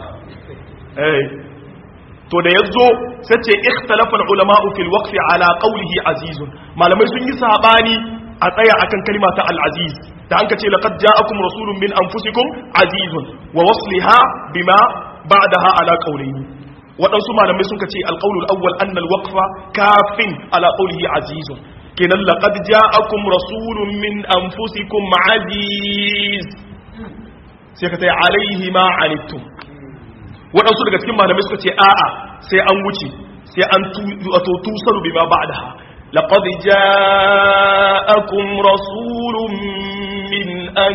to da yazo sace ikhtalafa al-ulama'u fil waqf ala qawlihi azizun malamai sun yi sabani a tsaya akan kalma ta al-aziz da an ka ce laqad ja'akum rasulun min anfusikum azizun wa wasliha bima ba'daha ala qawlihi waɗansu malamai sun ce alqawlul awwal anna alwaqfa kafin ala qawlihi azizun kenan laqad ja'akum rasulun min anfusikum aziz sai ka ce alaihi ma anittum waɗansu daga cikin malamai suka ce a'a sai an wuce sai an tu tusaru bima ba'daha لقد جاءكم رسول من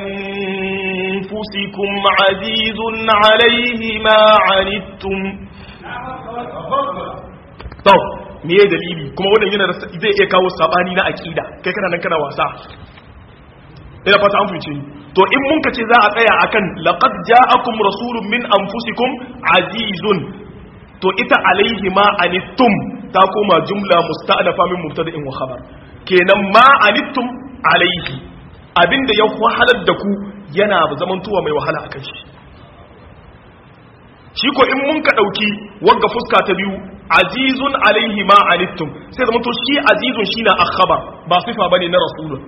أنفسكم عزيز عليه ما عنتم طب me ya dalili kuma wannan yana zai iya kawo sabani na akida kai kana nan kana wasa ina fata an fice to in mun kace za a tsaya akan laqad ja'akum rasulun min anfusikum azizun to ita alaihi ma anittum ta koma jumla musta'dafa min mubtada'in wa khabar kenan ma anittum alaihi abinda ya wahalar da ku yana zamantowa mai wahala akan shi shi ko in mun ka dauki wagga fuska ta biyu azizun alaihi ma anittum sai zamanto shi azizun shine akhbar ba sifa bane na rasulun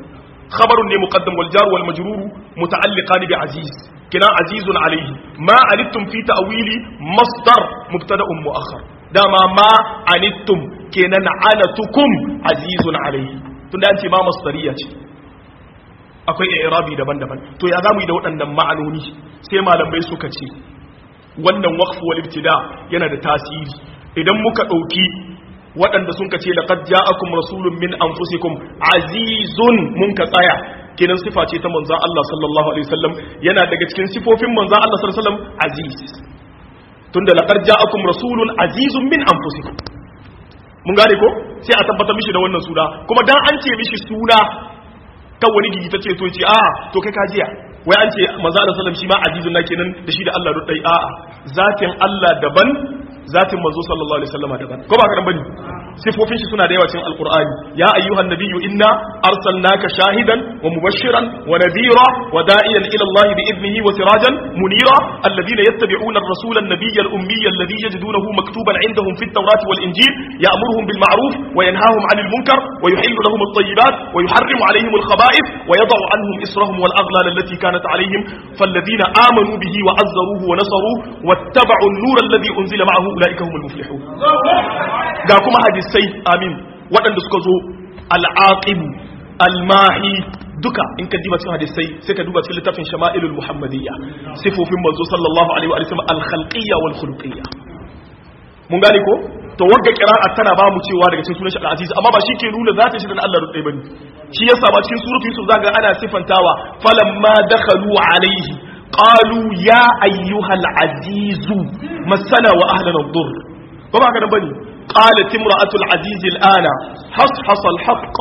khabarun ne muqaddam wal jar wal majrur muta'alliqan bi aziz kina azizun alayhi ma anittum fi ta'wili masdar mubtada'un mu'akhkhar dama ma anittum kenan anatukum azizun alayhi tunda an ce ma masdariya ce akwai i'rabi daban-daban to ya zamu yi da waɗannan ma'anoni sai malamai suka ce wannan waqf wal ibtida yana da tasiri idan muka dauki waɗanda sun ka ce laqad ja'akum rasulun min anfusikum azizun mun ka tsaya kenan sifa ce ta manzon Allah sallallahu alaihi wasallam yana daga cikin sifofin manzon Allah sallallahu alaihi wasallam aziz tunda laqad ja'akum rasulun azizun min anfusikum mun gane ko sai a tabbatar mishi da wannan suna kuma dan an ce mishi suna kan wani gigi ta ce to ce a to kai kajiya wai an ce manzo Allah sallam shi ma azizun na kenan da shi da Allah dai a'a zatin Allah daban zatin manzo sallallahu alaihi wasallam daban ko ba ka dan bane sifofin shi suna da yawa cikin alqur'ani ya ayyuhan nabiyyu inna arsalnaka shahidan wa mubashiran wa nadhira wa da'iyan ila Allah bi idnihi wa sirajan munira alladhina yattabi'una ar-rasula an-nabiyya al-ummiyya alladhi yajidunahu maktuban 'indahum fi at-taurati wal-injil ya'muruhum bil ma'ruf wa yanhahum 'anil munkar wa yuhillu lahum at-tayyibat wa yuharrimu 'alayhim al-khaba'ith wa yad'u 'anhum israhum wal-aghlal allati kanat 'alayhim falladhina amanu bihi wa 'azzaruhu wa nasaruhu wattaba'u an-nura alladhi unzila ma'ahu ulaika humul muflihun ga kuma hadisai amin waɗanda suka zo al'aqibu almahi duka in ka diba cikin hadisai sai ka duba cikin littafin shama'ilul muhammadiyya sifofin manzo sallallahu alaihi wa sallam al-khalqiyya wal khuluqiyya mun gane ko to wagga qira'a tana ba mu cewa daga cikin sunan shi al-aziz amma ba shi ke nuna zata shi da Allah rudai bane shi yasa ba cikin suratul yusuf zaka ana sifantawa falamma dakhalu alaihi قالوا يا أيها العزيز مسنا وأهلنا الضر وما كان بني قالت امرأة العزيز الآن حصحص الحق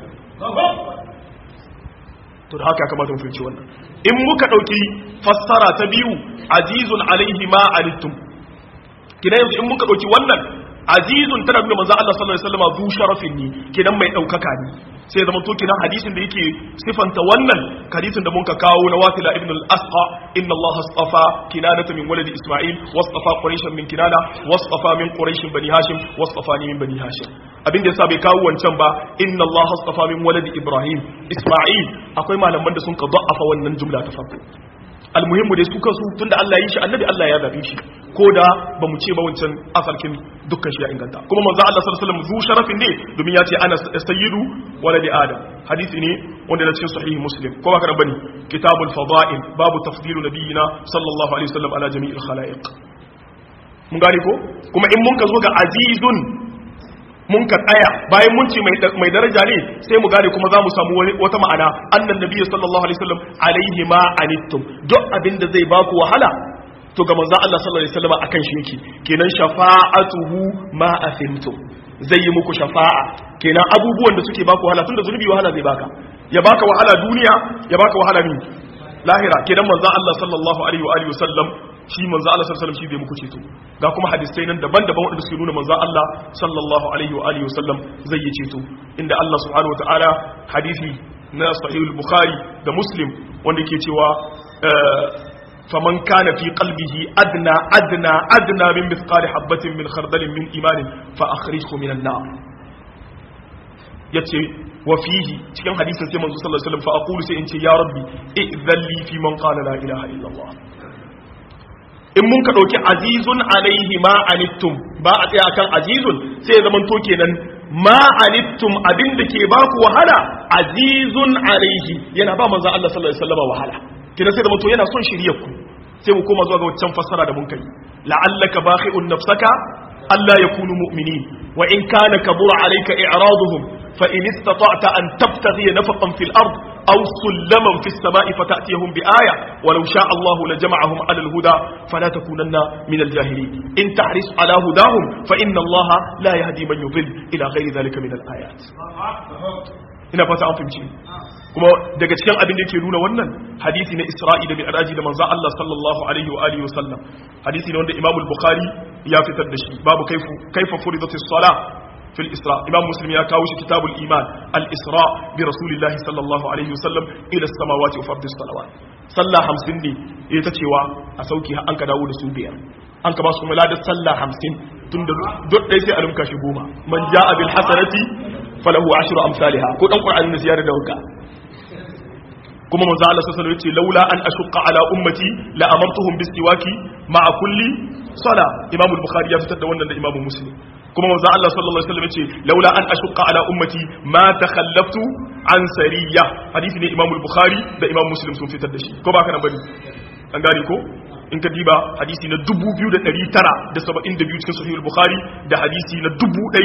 to da haka ya kamata mu fahimci wannan in muka dauki fassara ta biyu azizun alaihi ma alittum kidan yanzu in muka dauki wannan azizun tana nuna manzo Allah sallallahu alaihi wasallam zu sharafin ne kidan mai daukaka ne sai zama to kidan hadisin da yake sifanta wannan hadisin da muka kawo na wasila ibn al-asqa inna Allah astafa kinanata min waladi isma'il wastafa quraishan min kinana wastafa min quraish bani hashim wastafani min bani hashim abin da yasa bai kawo wancan ba inna Allah astafa min waladi ibrahim isma'il akwai malaman da sun ka da'afa wannan jumla ta farko almuhimmu dai su kansu tunda Allah yi shi annabi Allah ya zabe shi ko da ba mu ce ba wancan asalkin dukkan shi ya inganta kuma manzo Allah sallallahu alaihi wasallam zu sharafin ne domin ya ce ana sayyidu waladi adam hadisi ne wanda na cikin sahihi muslim ko ba ka bane kitabul fada'il babu tafdilu nabiyina sallallahu alaihi wasallam ala jami'il khalaiq mun gane ko kuma in mun ka zo ga azizun mun ka tsaya bayan mun ce mai daraja ne sai mu gane kuma za mu samu wata ma'ana annan nabiyyu sallallahu alaihi wasallam alaihi ma anittum duk abin da zai baku wahala to ga manzon Allah sallallahu alaihi wasallam akan shi yake kenan shafa'atuhu ma asimtum zai yi muku shafa'a kenan abubuwan da suke baku wahala tunda zunubi wahala zai baka ya baka wahala duniya ya baka wahala ni lahira kenan manzon Allah sallallahu alaihi wa alihi wasallam shi manzo Allah sallallahu alaihi wasallam shi zai muku ceto ga kuma hadisai nan daban-daban wanda suke nuna manzo Allah sallallahu alaihi wa alihi wasallam zai yi ceto inda Allah subhanahu wataala hadisi na sahih al-bukhari da muslim wanda yake cewa faman kana fi qalbihi adna adna adna min mithqali habatin min khardalin min imanin fa akhrijhu min an-nar yace wa fihi cikin hadisin sai manzo sallallahu alaihi wasallam fa aqulu sai in ce ya rabbi idhalli fi man qala la ilaha illa Allah in mun ka ɗauki azizun alaihi ma anittum ba a tsaya kan azizun sai ya zama to kenan ma anittum abin da ke ba ku wahala azizun alaihi yana ba manzon Allah sallallahu alaihi wasallam wahala kenan sai zama to yana son shiriyar ku sai mu koma zuwa ga wancan fassara da mun kai la'allaka bakhi'un nafsaka alla yakunu mu'minin wa in kana kabura alayka i'raduhum fa in istata'ta an tabtaghi nafaqan fil ard أو سلما في السماء فتأتيهم بآية ولو شاء الله لجمعهم على الهدى فلا تكونن من الجاهلين إن تحرص على هداهم فإن الله لا يهدي من يضل إلى غير ذلك من الآيات ina fata an fahimci kuma daga cikin abin da yake nuna wannan hadisi na Isra'i da Mi'raji da manzo Allah sallallahu alaihi wa alihi wasallam hadisi ne wanda Imam al-Bukhari ya fitar da shi babu kaifu kaifa furidatis salah في الإسراء إمام مسلم يكاوش كتاب الإيمان الإسراء برسول الله صلى الله عليه وسلم إلى السماوات وفرد الصلوات صلى خمسين دي يتشوى أسوكيها أنك داود سوبيا أنك باسو ملادة صلى خمسين تند دوت ليس ألمك شبوما من جاء بالحسنة فله عشر أمثالها كنت أنقر عن النسيار دوكا kuma manzo Allah sallallahu alaihi wasallam yace laula an ashqa ala ummati la amartuhum bisiwaki ma'a kulli sala imam al-bukhari ya fitar da wannan da imam muslim kuma manzo Allah sallallahu alaihi wasallam yace laula an ashqa ala ummati ma takhallaftu an sariya hadisi ne imam al-bukhari da imam muslim sun fitar da shi ko ba kana bane an gane ko in ka diba hadisi na 2972 cikin sahih al-bukhari da hadisi na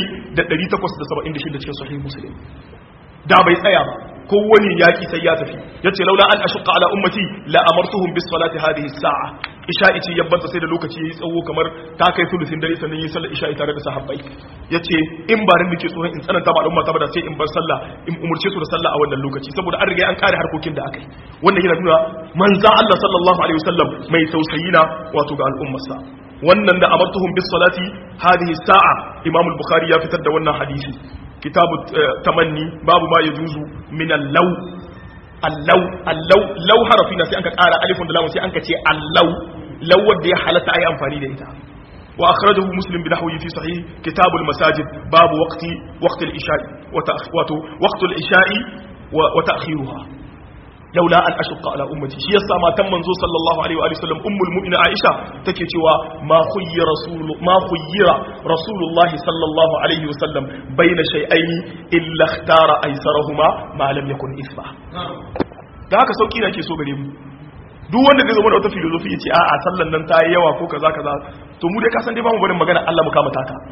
1876 cikin sahih muslim da bai tsaya ba ko wani yaki sai ya tafi yace laula an ashqa ala ummati la amartuhum bis salati hadhihi as-sa'a isha'i ce yabbanta sai da lokaci yayi tsawo kamar ta kai sulusin dare sannan yi sallar isha'i tare da sahabbai yace in ba ran nake tsoron in tsananta ba al'umma ta bada sai in bar sallah in umurce su da sallah a wannan lokaci saboda an riga an kare harkokin da akai wannan yana nuna manzo Allah sallallahu alaihi wasallam mai tausayi na wato ga al'ummarsa wannan da amartuhum bis salati hadhihi sa'a imam al-bukhari ya fitar da wannan hadisi kitabu tamanni babu ma yajuzu min al-law al-law al-law law harafi na sai anka ƙara alifun da lamun sai anka ce al-law law wanda ya halatta ayi amfani da ita wa akhrajahu muslim bi nahwi fi sahih kitab al-masajid babu waqti waqti al-isha'i wa wato waqti al-isha'i wa ta'khiruha laula an ashqa ala ummati shi yasa matan manzo sallallahu alaihi wa sallam ummul mu'mina aisha take cewa ma khuyyira rasul ma khuyyira rasulullahi sallallahu alaihi wa sallam baina shay'aini illa ikhtara aysarahuma ma lam yakun isma da haka sauki na ke so gare mu duk wanda zai zama da wata filosofi ya ce a a sallan nan ta yi yawa ko kaza kaza to mu dai ka san dai ba mu barin magana Allah mu kama taka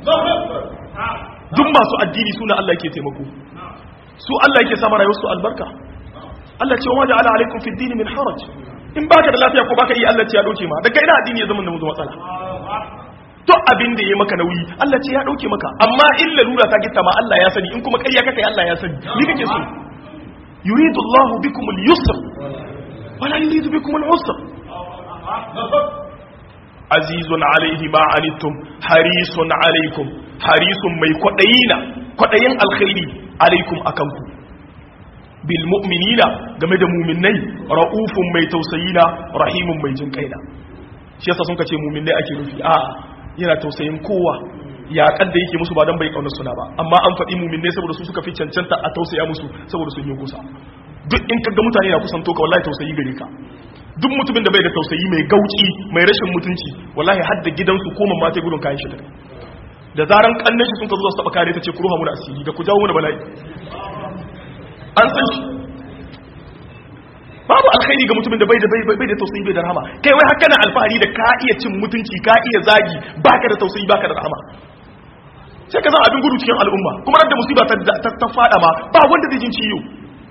duk masu addini suna Allah yake taimako su Allah yake sama rayuwar su albarka Allah ce wa ja'ala alaikum fi dini min haraj in baka da lafiya ko baka yi Allah ce ya dauke ma daga ina addini ya zama da mu matsala to abin da yayi maka nauyi Allah ce ya dauke maka amma in lalura ta gitta ma Allah ya sani in kuma ƙarya kake Allah ya sani ni kake so yuridu Allahu bikum al-yusr wala yuridu bikum al-usr azizun alaihi ma anittum harisun alaikum harisun mai kwadayina kwadayin alkhairi alaikum akanku bil mu'minina game da mu'minnai ra'ufun mai tausayina rahimun mai jin kaina shi yasa sun kace mu'minnai ake nufi a yana tausayin kowa ya kadda yake musu ba dan bai kaunar suna ba amma an faɗi mu'minnai saboda su suka fi cancanta a tausaya musu saboda sun yi kusa duk in kaga mutane na kusanto ka wallahi tausayi gare ka duk mutumin da bai da tausayi mai gauci mai rashin mutunci wallahi har da gidansu ko mamma ta gudun kayan shi da da zaran kannan shi sun ka zo su taba kare ta ce ku ruha mu da asiri da ku jawo mu da bala'i an san shi babu alkhairi ga mutumin da bai da bai da tausayi bai da rahama kai wai haka na alfahari da ka iya cin mutunci ka iya zagi baka da tausayi baka da rahama sai ka zama abin gudu cikin al'umma kuma da musiba ta ta fada ma ba wanda zai jin ciwo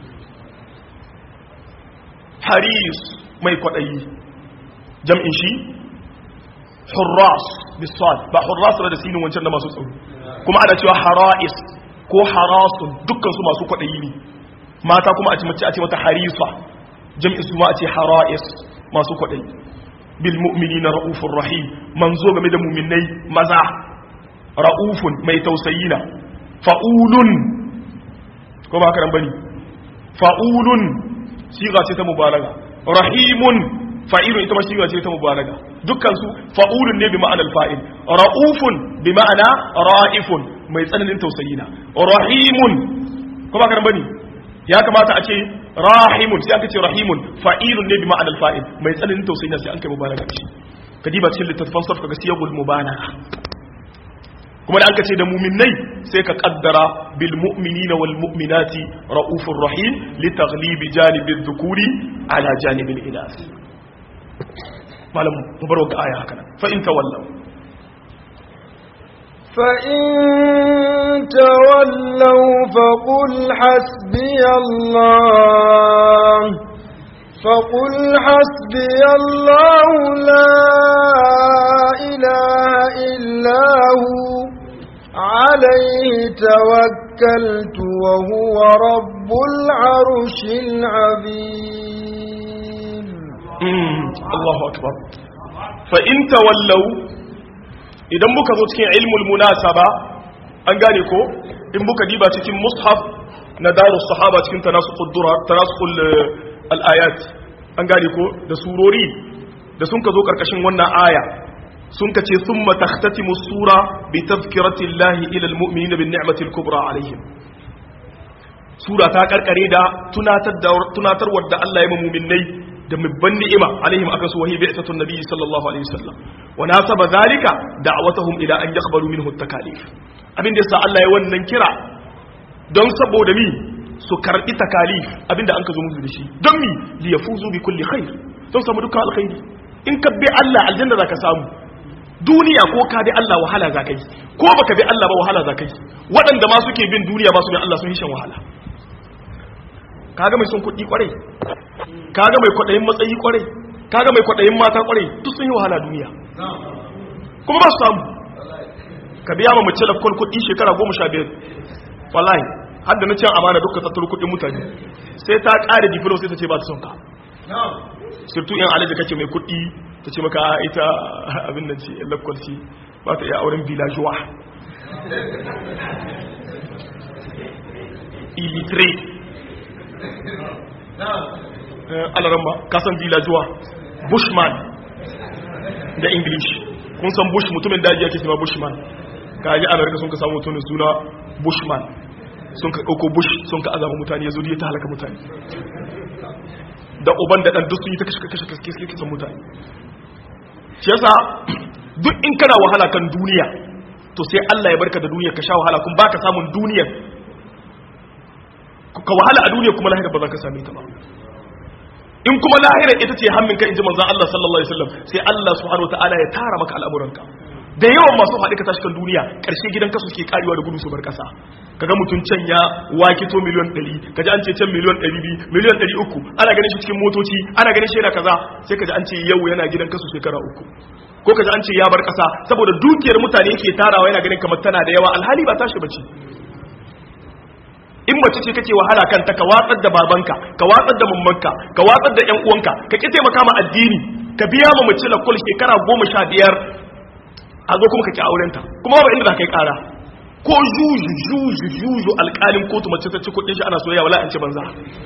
haris mai kwadayi jam'in shi hurras bisad ba hurras da sinin wancan da masu tsaro kuma ana cewa harais ko harasun dukkan su masu kwadayi ne mata kuma a ce mace a ce mata harisa jam'in su ma a ce harais masu kwaɗai bil mu'minina ra'ufur rahim manzo game da mu'minai maza ra'ufun mai tausayina fa'ulun ko ba ka bane fa'ulun siga ce ta mubalaga rahimun fa'ilun ita ma siga ce ta mubalaga dukkan su fa'ulun ne bi ma'anar fa'il ra'ufun bi ma'ana ra'ifun mai tsananin tausayina rahimun ko ba ka bane ya kamata a ce rahimun sai aka ce rahimun fa'ilun ne bi ma'anar fa'il mai tsananin tausayi sai an kai mubalaga shi ka diba cikin littattafan sarfa ga siyagul mubalaga kuma da aka ce da muminai sai ka kaddara bil mu'minina wal mu'minati raufur rahim li taghlibi janibi dhukuri ala janibil inas malam mubaraka aya haka nan fa in tawallaw فإن تولوا فقل حسبي الله فقل حسبي الله لا إله إلا هو عليه توكلت وهو رب العرش العظيم الله أكبر فإن تولوا idan muka zo cikin ilmul munasaba an gane ko in muka diba cikin mushaf na darus sahaba cikin tanasuqud dura tanasuqul al-ayat an gane ko da surori da sun ka zo karkashin wannan aya sun ka ce thumma takhtatimu sura bi tadhkirati llahi ila al-mu'minina bin ni'mati al-kubra alaihim sura ta karkare da tunatar da tunatarwar da Allah ya mu'minnai da mibban ni'ima alaihim akan su wahi bi'tatun nabi sallallahu alaihi wasallam wa nasaba zalika da'watuhum ila an yaqbalu minhu at-takalif abin da yasa Allah ya wannan kira don saboda mi su karbi takalif abinda an ka zo musu da shi don mi li yafuzu bi kulli khair don samu dukkan alkhairi in ka bi Allah aljanna zaka samu duniya ko ka bi Allah wahala zaka yi ko baka bi Allah ba wahala zaka yi waɗanda ma suke bin duniya ba su bin Allah sun yi shan wahala kaga mai son kuɗi kwarai kaga mai kwaɗayin matsayi kwarai kaga mai kwaɗayin mata kwarai duk sun yi wahala duniya kuma ba su samu ka biya ma mace lafkon kuɗi shekara goma sha biyar wallahi har da na cin amana duka tattaro kuɗin mutane sai ta ƙare difilo sai ta ce ba ta son ka surtu yan alaji kake mai kuɗi ta ce maka ita abin nan ce lafkon ce ba ta iya auren villageois illitre alaramba kasan villageois bushman da english kun san bush mutumin daji yake cewa bushman ka yi amurka sun ka samu mutumin suna bushman sun ka ɗauko bush sun ka azama mutane ya zuri ta halaka mutane da uban da ɗan duk sun yi ta kashe kashe kashe kashe mutane shi yasa duk in kana wahala kan duniya to sai Allah ya barka da duniya ka sha wahala kun baka samun duniya ka wahala a duniya kuma lahira ba za ka same ta ba in kuma lahira ita ce hammin ka inji manzon Allah sallallahu alaihi wasallam sai Allah subhanahu wataala ya tara maka al'amuranka da yawan masu haɗe ka tashi kan duniya ƙarshe gidan kasu ke karewa da gudu su bar ƙasa kaga mutum can ya wakito miliyon 100 kaji an ce can miliyon 200 miliyon 300 ana ganin shi cikin motoci ana ganin shi yana kaza sai kaji an ce yau yana gidan kasu shekara uku ko kaji an ce ya bar ƙasa saboda dukiyar mutane yake tarawa yana ganin kamar tana da yawa alhali ba tashi bace in mace ce kake wahala kanta ka watsar da babanka ka watsar da mammanka ka watsar da ƴan uwanka ka ki taimaka ma addini ka biya ma mace lakul shekara goma sha biyar a zo kuma ka ki aurenta kuma ba inda za ka yi ƙara ko juju juju juju alƙalin kotu mace ta ci kuɗin shi ana soyayya wala an ce banza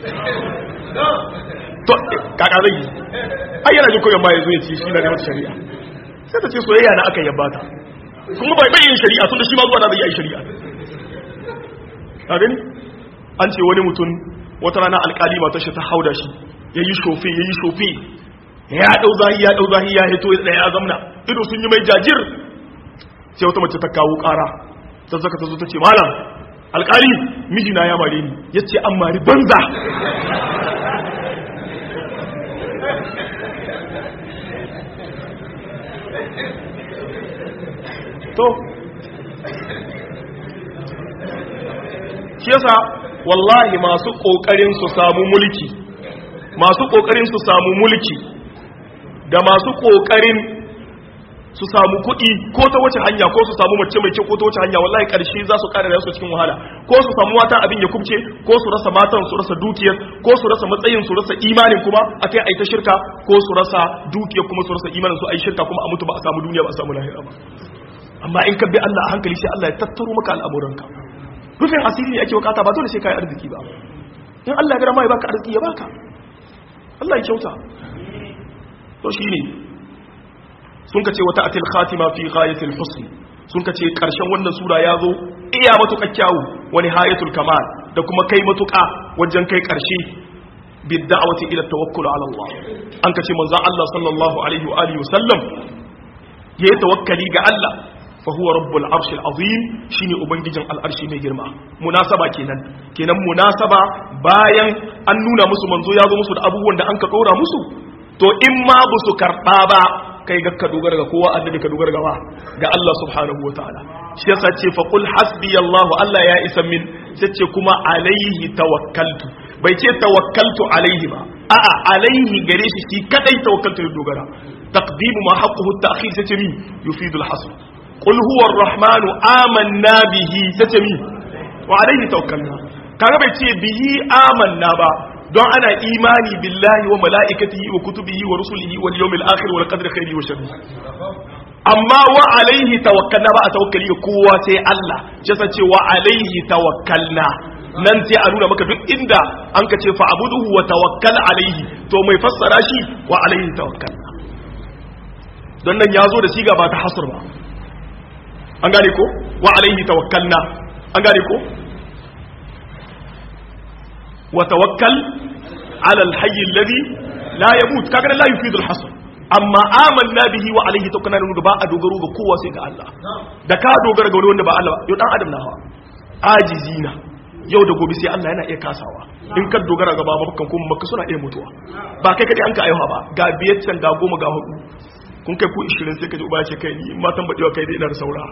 to kaka zai yi ai yana jin koyon ma ya zo ya ce shi na da wata shari'a sai ta ce soyayya na aka yabba ta kuma bai yin shari'a tun da shi ma zuwa na zai yi shari'a a gani an ce wani mutum wata rana alkali mata shi ta hauda shi ya yi shofe ya yi shofe ya ɗau zahi ya ɗau zahi ya hito ya ya zamna ido sun yi mai jajir sai wata mace ta kawo ƙara ta zaka ta zo ta ce malam alkali mijina ya mare ni ya ce an mari banza to shi yasa wallahi masu kokarin su samu mulki masu kokarin su samu mulki da masu kokarin su samu kuɗi ko ta wace hanya ko su samu mace mai kyau ko ta wace hanya wallahi ƙarshe za su ƙara su cikin wahala ko su samu matan abin ya kubce ko su rasa matan su rasa dukiyar ko su rasa matsayin su rasa imanin kuma akai ai ta shirka ko su rasa dukiyar kuma su rasa imanin su ai shirka kuma a mutu ba a samu duniya ba a samu lahira ba amma in ka bi Allah a hankali sai Allah ya tattaro maka al'amuranka rufin asiri ne ake wakata ba dole sai kai arziki ba in Allah ya gara mai baka arziki ya baka Allah ya kyauta to shine sun kace wata atil khatima fi ghayatil husn sun kace karshen wannan sura ya zo iya matuƙa kyawu wani hayatul kamal da kuma kai matuƙa wajen kai karshe bid da'wati ila tawakkul ala Allah an kace manzon Allah sallallahu alaihi wa alihi wasallam yayi tawakkali ga Allah فهو رب العرش العظيم shine ubangijin al'arshi mai girma munasaba kenan kenan munasaba bayan an nuna musu manzo ya zo musu da abubuwan da an ka dora musu to in ma ba su karba ba kai ga ka dogara ga kowa annabi ka dogara ga wa ga Allah subhanahu wataala shi yasa ce fa qul hasbi Allah Allah ya isa min sai ce kuma alaihi tawakkaltu bai ce tawakkaltu alaihi ba a'a alaihi gare shi shi kadai tawakkaltu dogara taqdimu ma haqquhu at-ta'khir sai ce min yufidu al-hasr قل هو الرحمن آمنا به ستمي وعليه توكلنا kaga bai ce bihi amanna ba don ana imani billahi wa mala'ikatihi wa kutubihi wa rusulihi wal yawmil akhir wal qadri khairi wa sharri amma wa alaihi tawakkalna ba a tawakkali ga kowa sai Allah jasa ce wa alaihi tawakkalna nan sai a nuna maka duk inda an ka ce fa abuduhu wa tawakkal alaihi to mai fassara shi wa alaihi tawakkalna don nan ya zo da siga ba ta hasr ba an gane ko wa alaihi tawakkalna an gane ko wa tawakkal ala alhayy alladhi la yamut kaga la yufidu alhasr amma amanna bihi wa alayhi tawakkana da ba a dogaro ga kowa sai ga Allah da ka dogara ga wanda ba Allah ba yau dan adam na hawa ajizina yau da gobe sai Allah yana iya kasawa in ka dogara ga baba kan kuma maka suna iya mutuwa ba kai kadai an ka aiwa ba ga biyar can ga goma ga hudu kun kai ku 20 sai ka ji uba ya ce kai ni matan badewa kai dai ina da saura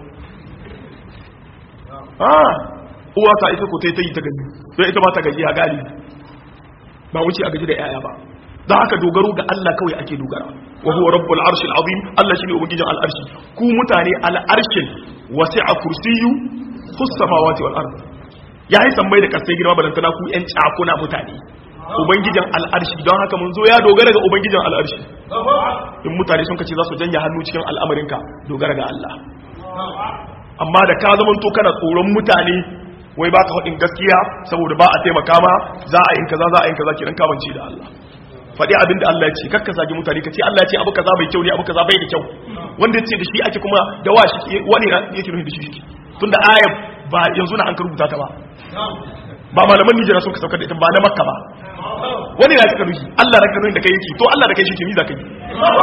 ah uwa ta ita ko ta yi ta gani don ita ba ta gaji a gali ba wuce a gaji da yaya ba don haka dogaro ga Allah kawai ake dogara wa huwa rabbul arshil azim Allah shine ubangijin al'arshi ku mutane al'arshin wasi'a kursiyyu fus samawati wal ard yayi sammai da kasai girma balantana ku yan cakuna mutane ubangijin al'arshi don haka mun zo ya dogara ga ubangijin al'arshi in mutane sun kace za su janya hannu cikin al'amarinka dogara ga Allah amma da ka zaman to kana tsoron mutane wai ba ka faɗin gaskiya saboda ba a taimaka ma za a yin kaza za a yin kaza kiran kamanci da Allah faɗi abin da Allah ya ce kakka zagi mutane ka ce Allah ya ce abu kaza bai kyau ne abu kaza bai da kyau wanda ya ce da shi ake kuma da wa shi wani yake nufi da shi shi tunda ayat ba yanzu na an ka rubuta ta ba ba malaman Nijar sun ka saukar da ita ba na Makka ba wani na ka nufi Allah da ka nufi da kai yake to Allah da kai shi ke ni za ka yi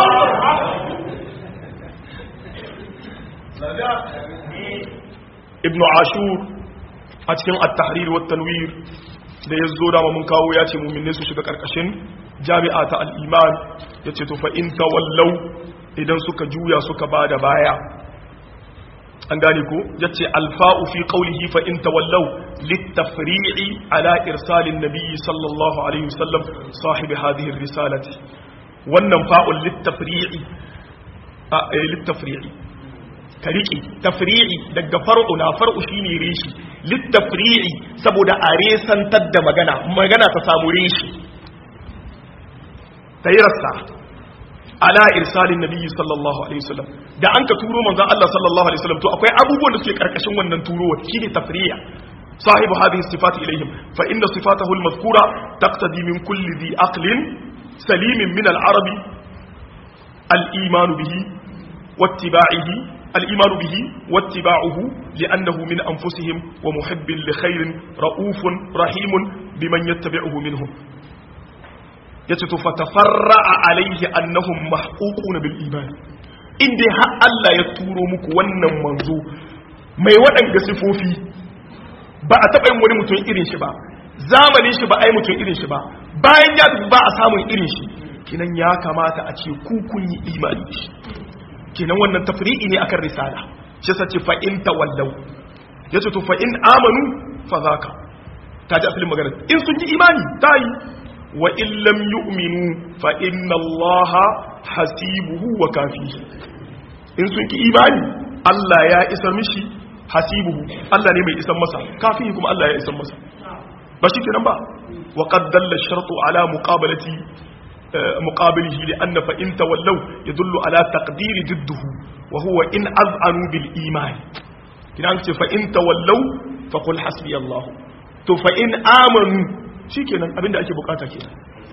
ibnu ashur a cikin at-tahrir wa tanwir da ya zo da mun kawo ya ce mu'minne su shiga karkashin jami'a ta al-iman yace to fa in tawallau idan suka juya suka bada baya an gane ko yace alfa'u fi qawlihi fa in tawallau litafri'i ala irsalin nabiyyi sallallahu alaihi wasallam sahibi hadhihi ar-risalati wannan fa'ul litafri'i a litafri'i ka riƙe tafri'i daga far'u na far'u shine reshi littafri'i saboda a resantar da magana magana ta samu reshi ta yi rassa ala irsalin nabiyyi sallallahu alaihi wasallam da an ka turo manzon Allah sallallahu alaihi wasallam to akwai abubuwan da suke karkashin wannan turowa shine tafri'a sahibu hadhihi sifati ilaihim fa inna sifatahu al-mazkura taqtadi min kulli dhi aqlin salimin min al-arabi al-iman bihi واتباعه الإيمان به واتباعه لأنه من أنفسهم ومحب لخير رؤوف رحيم بمن يتبعه منهم يتت فتفرع عليه أنهم محقوقون بالإيمان إن دي ها ألا يتورو مكو ونن منزو mai waɗanda sifofi ba a taɓa yin wani mutum irin shi ba zamanin shi ba a yi mutum irin shi ba bayan ya tafi ba a samun irin shi kinan ya kamata a ce ku kun yi imani shi kenan wannan tafri'i ne akan risala shi yasa ce fa in tawallau yace to fa in amanu fa zaka ta ji asalin magana in sun yi imani ta yi wa in lam yu'minu fa inna allaha hasibuhu wa kafihi in sun ki imani Allah ya isar mishi hasibuhu Allah ne mai isar masa kafihi kuma Allah ya isar masa ba shi kenan ba wa qad dalla shartu ala muqabalati مقابله لأن فإن تولوا يدل على تقدير ضده وهو إن أذعنوا بالإيمان كنا أنت فإن تولوا فقل حسبي الله تو فإن آمنوا شي كنا أبين أكي بقاتا كنا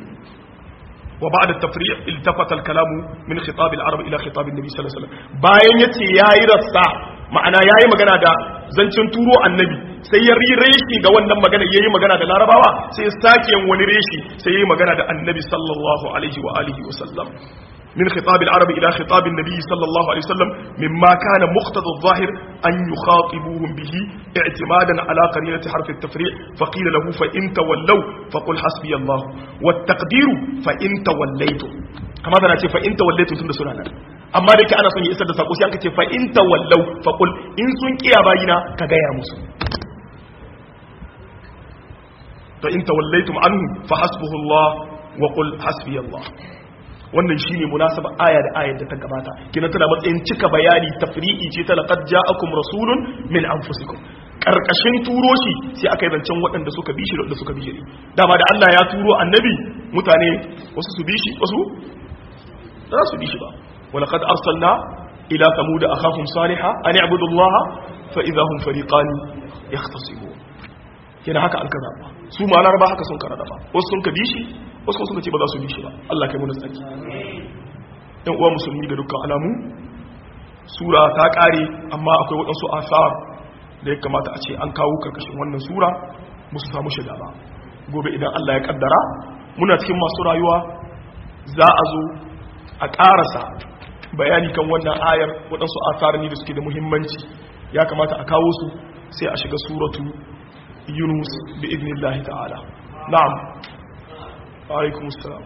وبعد التفريع التفت الكلام من خطاب العرب إلى خطاب النبي صلى الله عليه وسلم باين يتي يا يرسا ma'ana yayi magana da zancen turo annabi sai ya ri reshi ga wannan magana yayi magana da larabawa sai ya sake yin wani reshi sai yayi magana da annabi sallallahu alaihi wa alihi wa sallam من خطاب العرب إلى خطاب النبي صلى الله عليه وسلم مما كان مقتضى الظاهر أن يخاطبوهم به اعتمادا على قرينة حرف التفريع فقيل له فإن تولوا فقل حسبي الله والتقدير فإن توليتم كما ذا نأتي فإن توليتم سنة سنة أما ذلك أنا سنة إسادة ساقوسي أنك فإن تولوا فقل إن سنك يا باينا كغير مسلم فإن توليتم عنه فحسبه الله وقل حسبي الله wannan shine munasaba aya da ayar da ta gabata kina tana matsayin cika bayani tafri'i ce ta laqad ja'akum rasulun min anfusikum karkashin turo shi sai aka yi zancen waɗanda suka bi shi da waɗanda suka bi shi dama da Allah ya turo annabi mutane wasu su bi shi wasu za su bi shi ba walaqad arsalna ila thamud akhahum salihah an i'budu allaha fa idahum fariqan yahtasimun kina haka an kaza ba su ma laraba haka sun karada ba wasu sun ka bi shi wasu sun ce ba za su bi shi ba Allah kai mu tsaki ɗan uwa musulmi da dukkan alamu sura ta ƙare amma akwai waɗansu asar da ya kamata a ce an kawo karkashin wannan sura musu samu shiga ba gobe idan Allah ya kaddara muna cikin masu rayuwa za a zo a ƙarasa bayani kan wannan ayar waɗansu asarani da suke da muhimmanci ya kamata a kawo su sai a shiga suratu yunus bi idnillahi ta'ala na'am wa alaikum assalam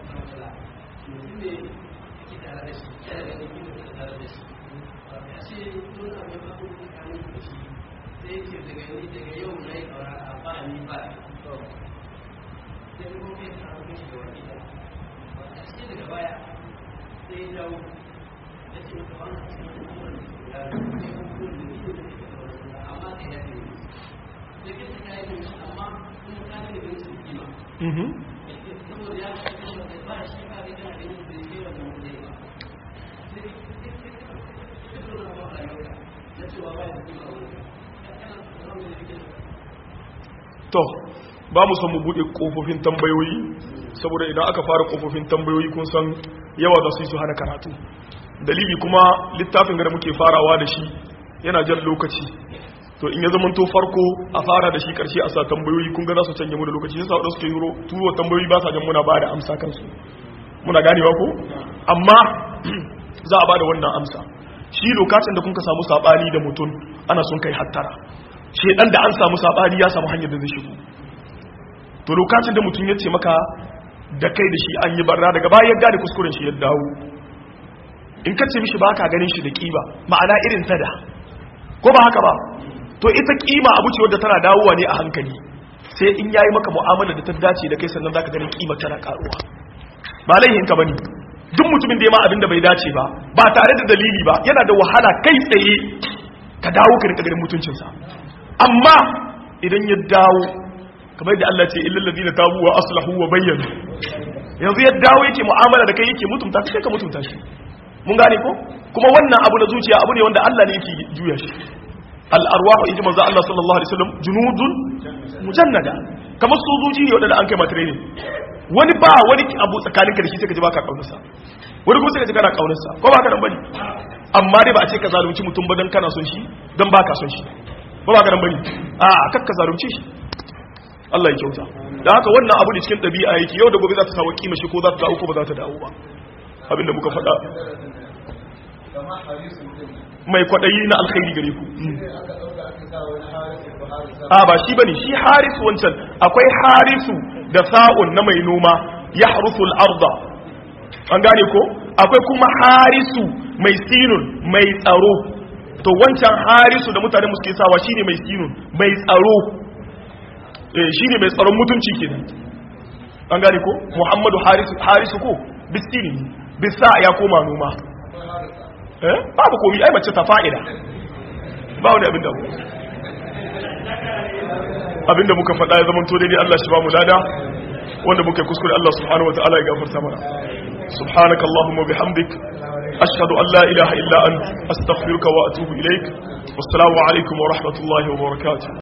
Mhm. to ba mu son mu bude kofofin tambayoyi saboda idan aka fara kofofin tambayoyi kun san yawa za su yi su hana karatu dalili kuma littafin da muke farawa da shi yana jan lokaci to in ya zama to farko a fara da shi karshe a sa tambayoyi kun ga za su canje mu da lokaci yasa wadanda suke yuro turo tambayoyi ba sa jan muna ba da amsa kansu muna ganewa ko amma za a ba da wannan amsa shi lokacin da kun ka samu sabani da mutum ana son kai hattara shedan da an samu sabani ya samu hanyar da zai shigo to lokacin da mutum ya ce maka da kai da shi an yi barra daga bayan gane kuskuren shi ya dawo in ka ce mishi ba ka ganin shi da kiba ma'ana irin tada ko ba haka ba to ita kima abu ce wadda tana dawowa ne a hankali sai in yayi maka mu'amala da ta dace da kai sannan zaka ganin kima tana karuwa ba laihin ka bane duk mutumin da ya ma abin da bai dace ba ba tare da dalili ba yana da wahala kai tsaye ka dawo ka rika ganin mutuncinsa amma idan ya dawo kamar da Allah ce illal ladina tabu wa aslahu wa bayyana yanzu ya dawo yake mu'amala da kai yake mutunta sai ka mutunta shi mun gane ko kuma wannan abu na zuciya abu ne wanda Allah ne yake juya shi al arwahu inji manzo Allah sallallahu alaihi wasallam junudun mujannada kamar sojoji ne wanda an kai mata training wani ba wani abu tsakanin ka da shi sai ka ji baka kaunarsa wani kuma sai ka ji kana kaunarsa ko ba ka nan bane amma dai ba a ce ka zalunci mutum ba dan kana son shi dan baka son shi ba ba ka nan bane a kakka zalunci shi Allah ya kyauta da haka wannan abu ne cikin ɗabi'a yake yau da gobe za ta samu kima shi ko za ta dawo ko ba za ta dawo ba abinda muka faɗa mai kwaɗayi na alkhairi gare ku a ba shi bane shi harisu wancan akwai harisu da sa'un na mai noma ya harusu al'arda an gane ko akwai kuma harisu mai sinun mai tsaro to wancan harisu da mutane muske sawa shine mai sinun mai tsaro shi ne mai tsaron mutunci ke an gane ko muhammadu harisu ko bistini bisa ya koma noma eh babu komi ai mace ta fa'ida ba wani abin da abin da muka faɗa ya zama to daidai Allah shi ba mu lada wanda muka kuskure Allah subhanahu wa ta'ala ya gafarta mana subhanaka allahumma bihamdik ashhadu an la ilaha illa ant astaghfiruka wa atubu ilaik wassalamu alaikum wa rahmatullahi wa barakatuh